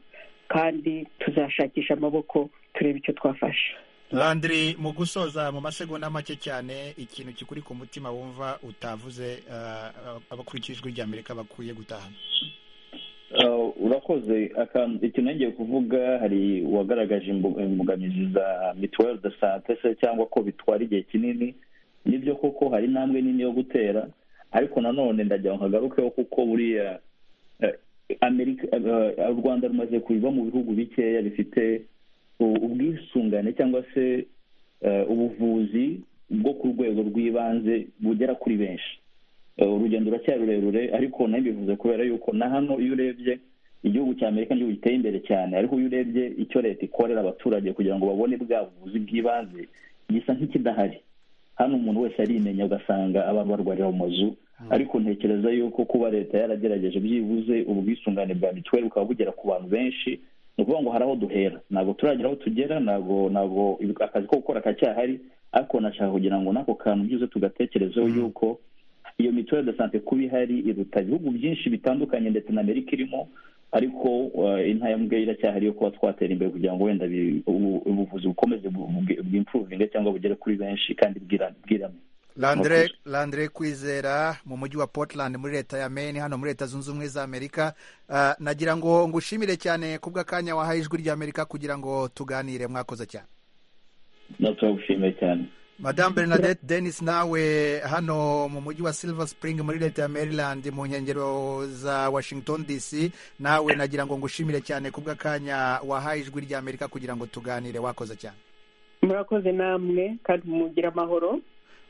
kandi tuzashakisha amaboko turebe icyo twafasha landry mu gusoza mu masegonda make cyane ikintu kikuri ku mutima wumva utavuze eh, abakurikije ijwi rya amerika bakwiye gutahana Uh, urakoze akantu ikintu ngiye kuvuga hari uwagaragaje imbu- imbogamizi za mituweli de sante se cyangwa ko bitwara igihe kinini nibyo koko hari intambwe nini yo gutera ariko nanone ndagira ngo nkagarukeho kuko buriya eh, amerika eh, u rwanda rumaze kuva mu bihugu bikeya bifite u- ubwisungane cyangwa se eh, ubuvuzi bwo ku rwego rw'ibanze bugera kuri benshi Eh, urugendo ruracyari rurerure ariko nayo bivuze kubera yuko na hano iyo urebye igihugu cya amerika ni igihugu giteye imbere cyane ariko iyo urebye icyo leta ikorera abaturage kugira ngo babone bwa buvuzi bw'ibanze gisa nk'ikidahari hano umuntu wese arimenya ugasanga abantu barwarira mu mazu ariko ntekereza yuko kuba leta yaragerageje byibuze ubwisungane bwa mituweli bukaba bugera ku bantu benshi ni ukuvuga ngo hari aho duhera ntabwo turagira aho tugera ntabwo ntabwo akazi ko gukora kacyahari ariko nashaka kugira ngo n'ako kantu byibuze tugatekerezeho yuko iyo mituweli de sante kuba ihari iruta ibihugu byinshi bitandukanye ndetse na amerika irimo ariko uh, intambwe iracyahari yo kuba twatera imbere kugira ngo wenda bi- ubu- ubuvuzi bukomeze bwimpuruvinge cyangwa bugere kuri benshi kandi bwira- bwirame landre landre kwizera mu mujyi wa portland muri leta ya maine hano muri leta zunze ubumwe za amerika Eh, nagira ngo ngushimire cyane kubw'akanya wahaye ijwi rya amerika kugira ngo tuganire mwakoze cyane no turagushimiye cyane Madame Bernadette Dennis nawe hano mu mujyi wa Silver Spring muri leta ya Maryland mu nkengero za Washington DC nawe nagira ngo ngushimire cyane kubw'akanya wahaye ijwi rya Amerika kugira ngo tuganire wakoze cyane murakoze namwe kandi mugire amahoro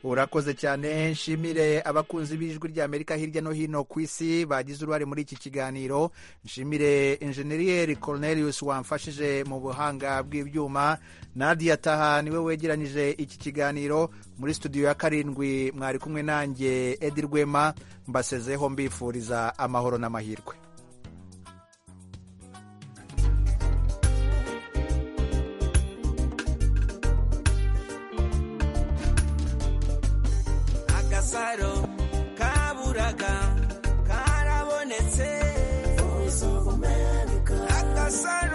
urakoze cyane nshimire abakunzi b'ijwi rya amerika hirya no hino ku isi bagize uruhare muri iki kiganiro nshimire enjeniyeri cornelius wamfashije mu buhanga bw'ibyuma nadia taha niwe wegeranyije iki kiganiro muri studio ya karindwi mwari kumwe nanjye edi rwema mbasezeho mbifuriza amahoro n'amahirwe gasaro kaburaga karabonetse voice of america agasaro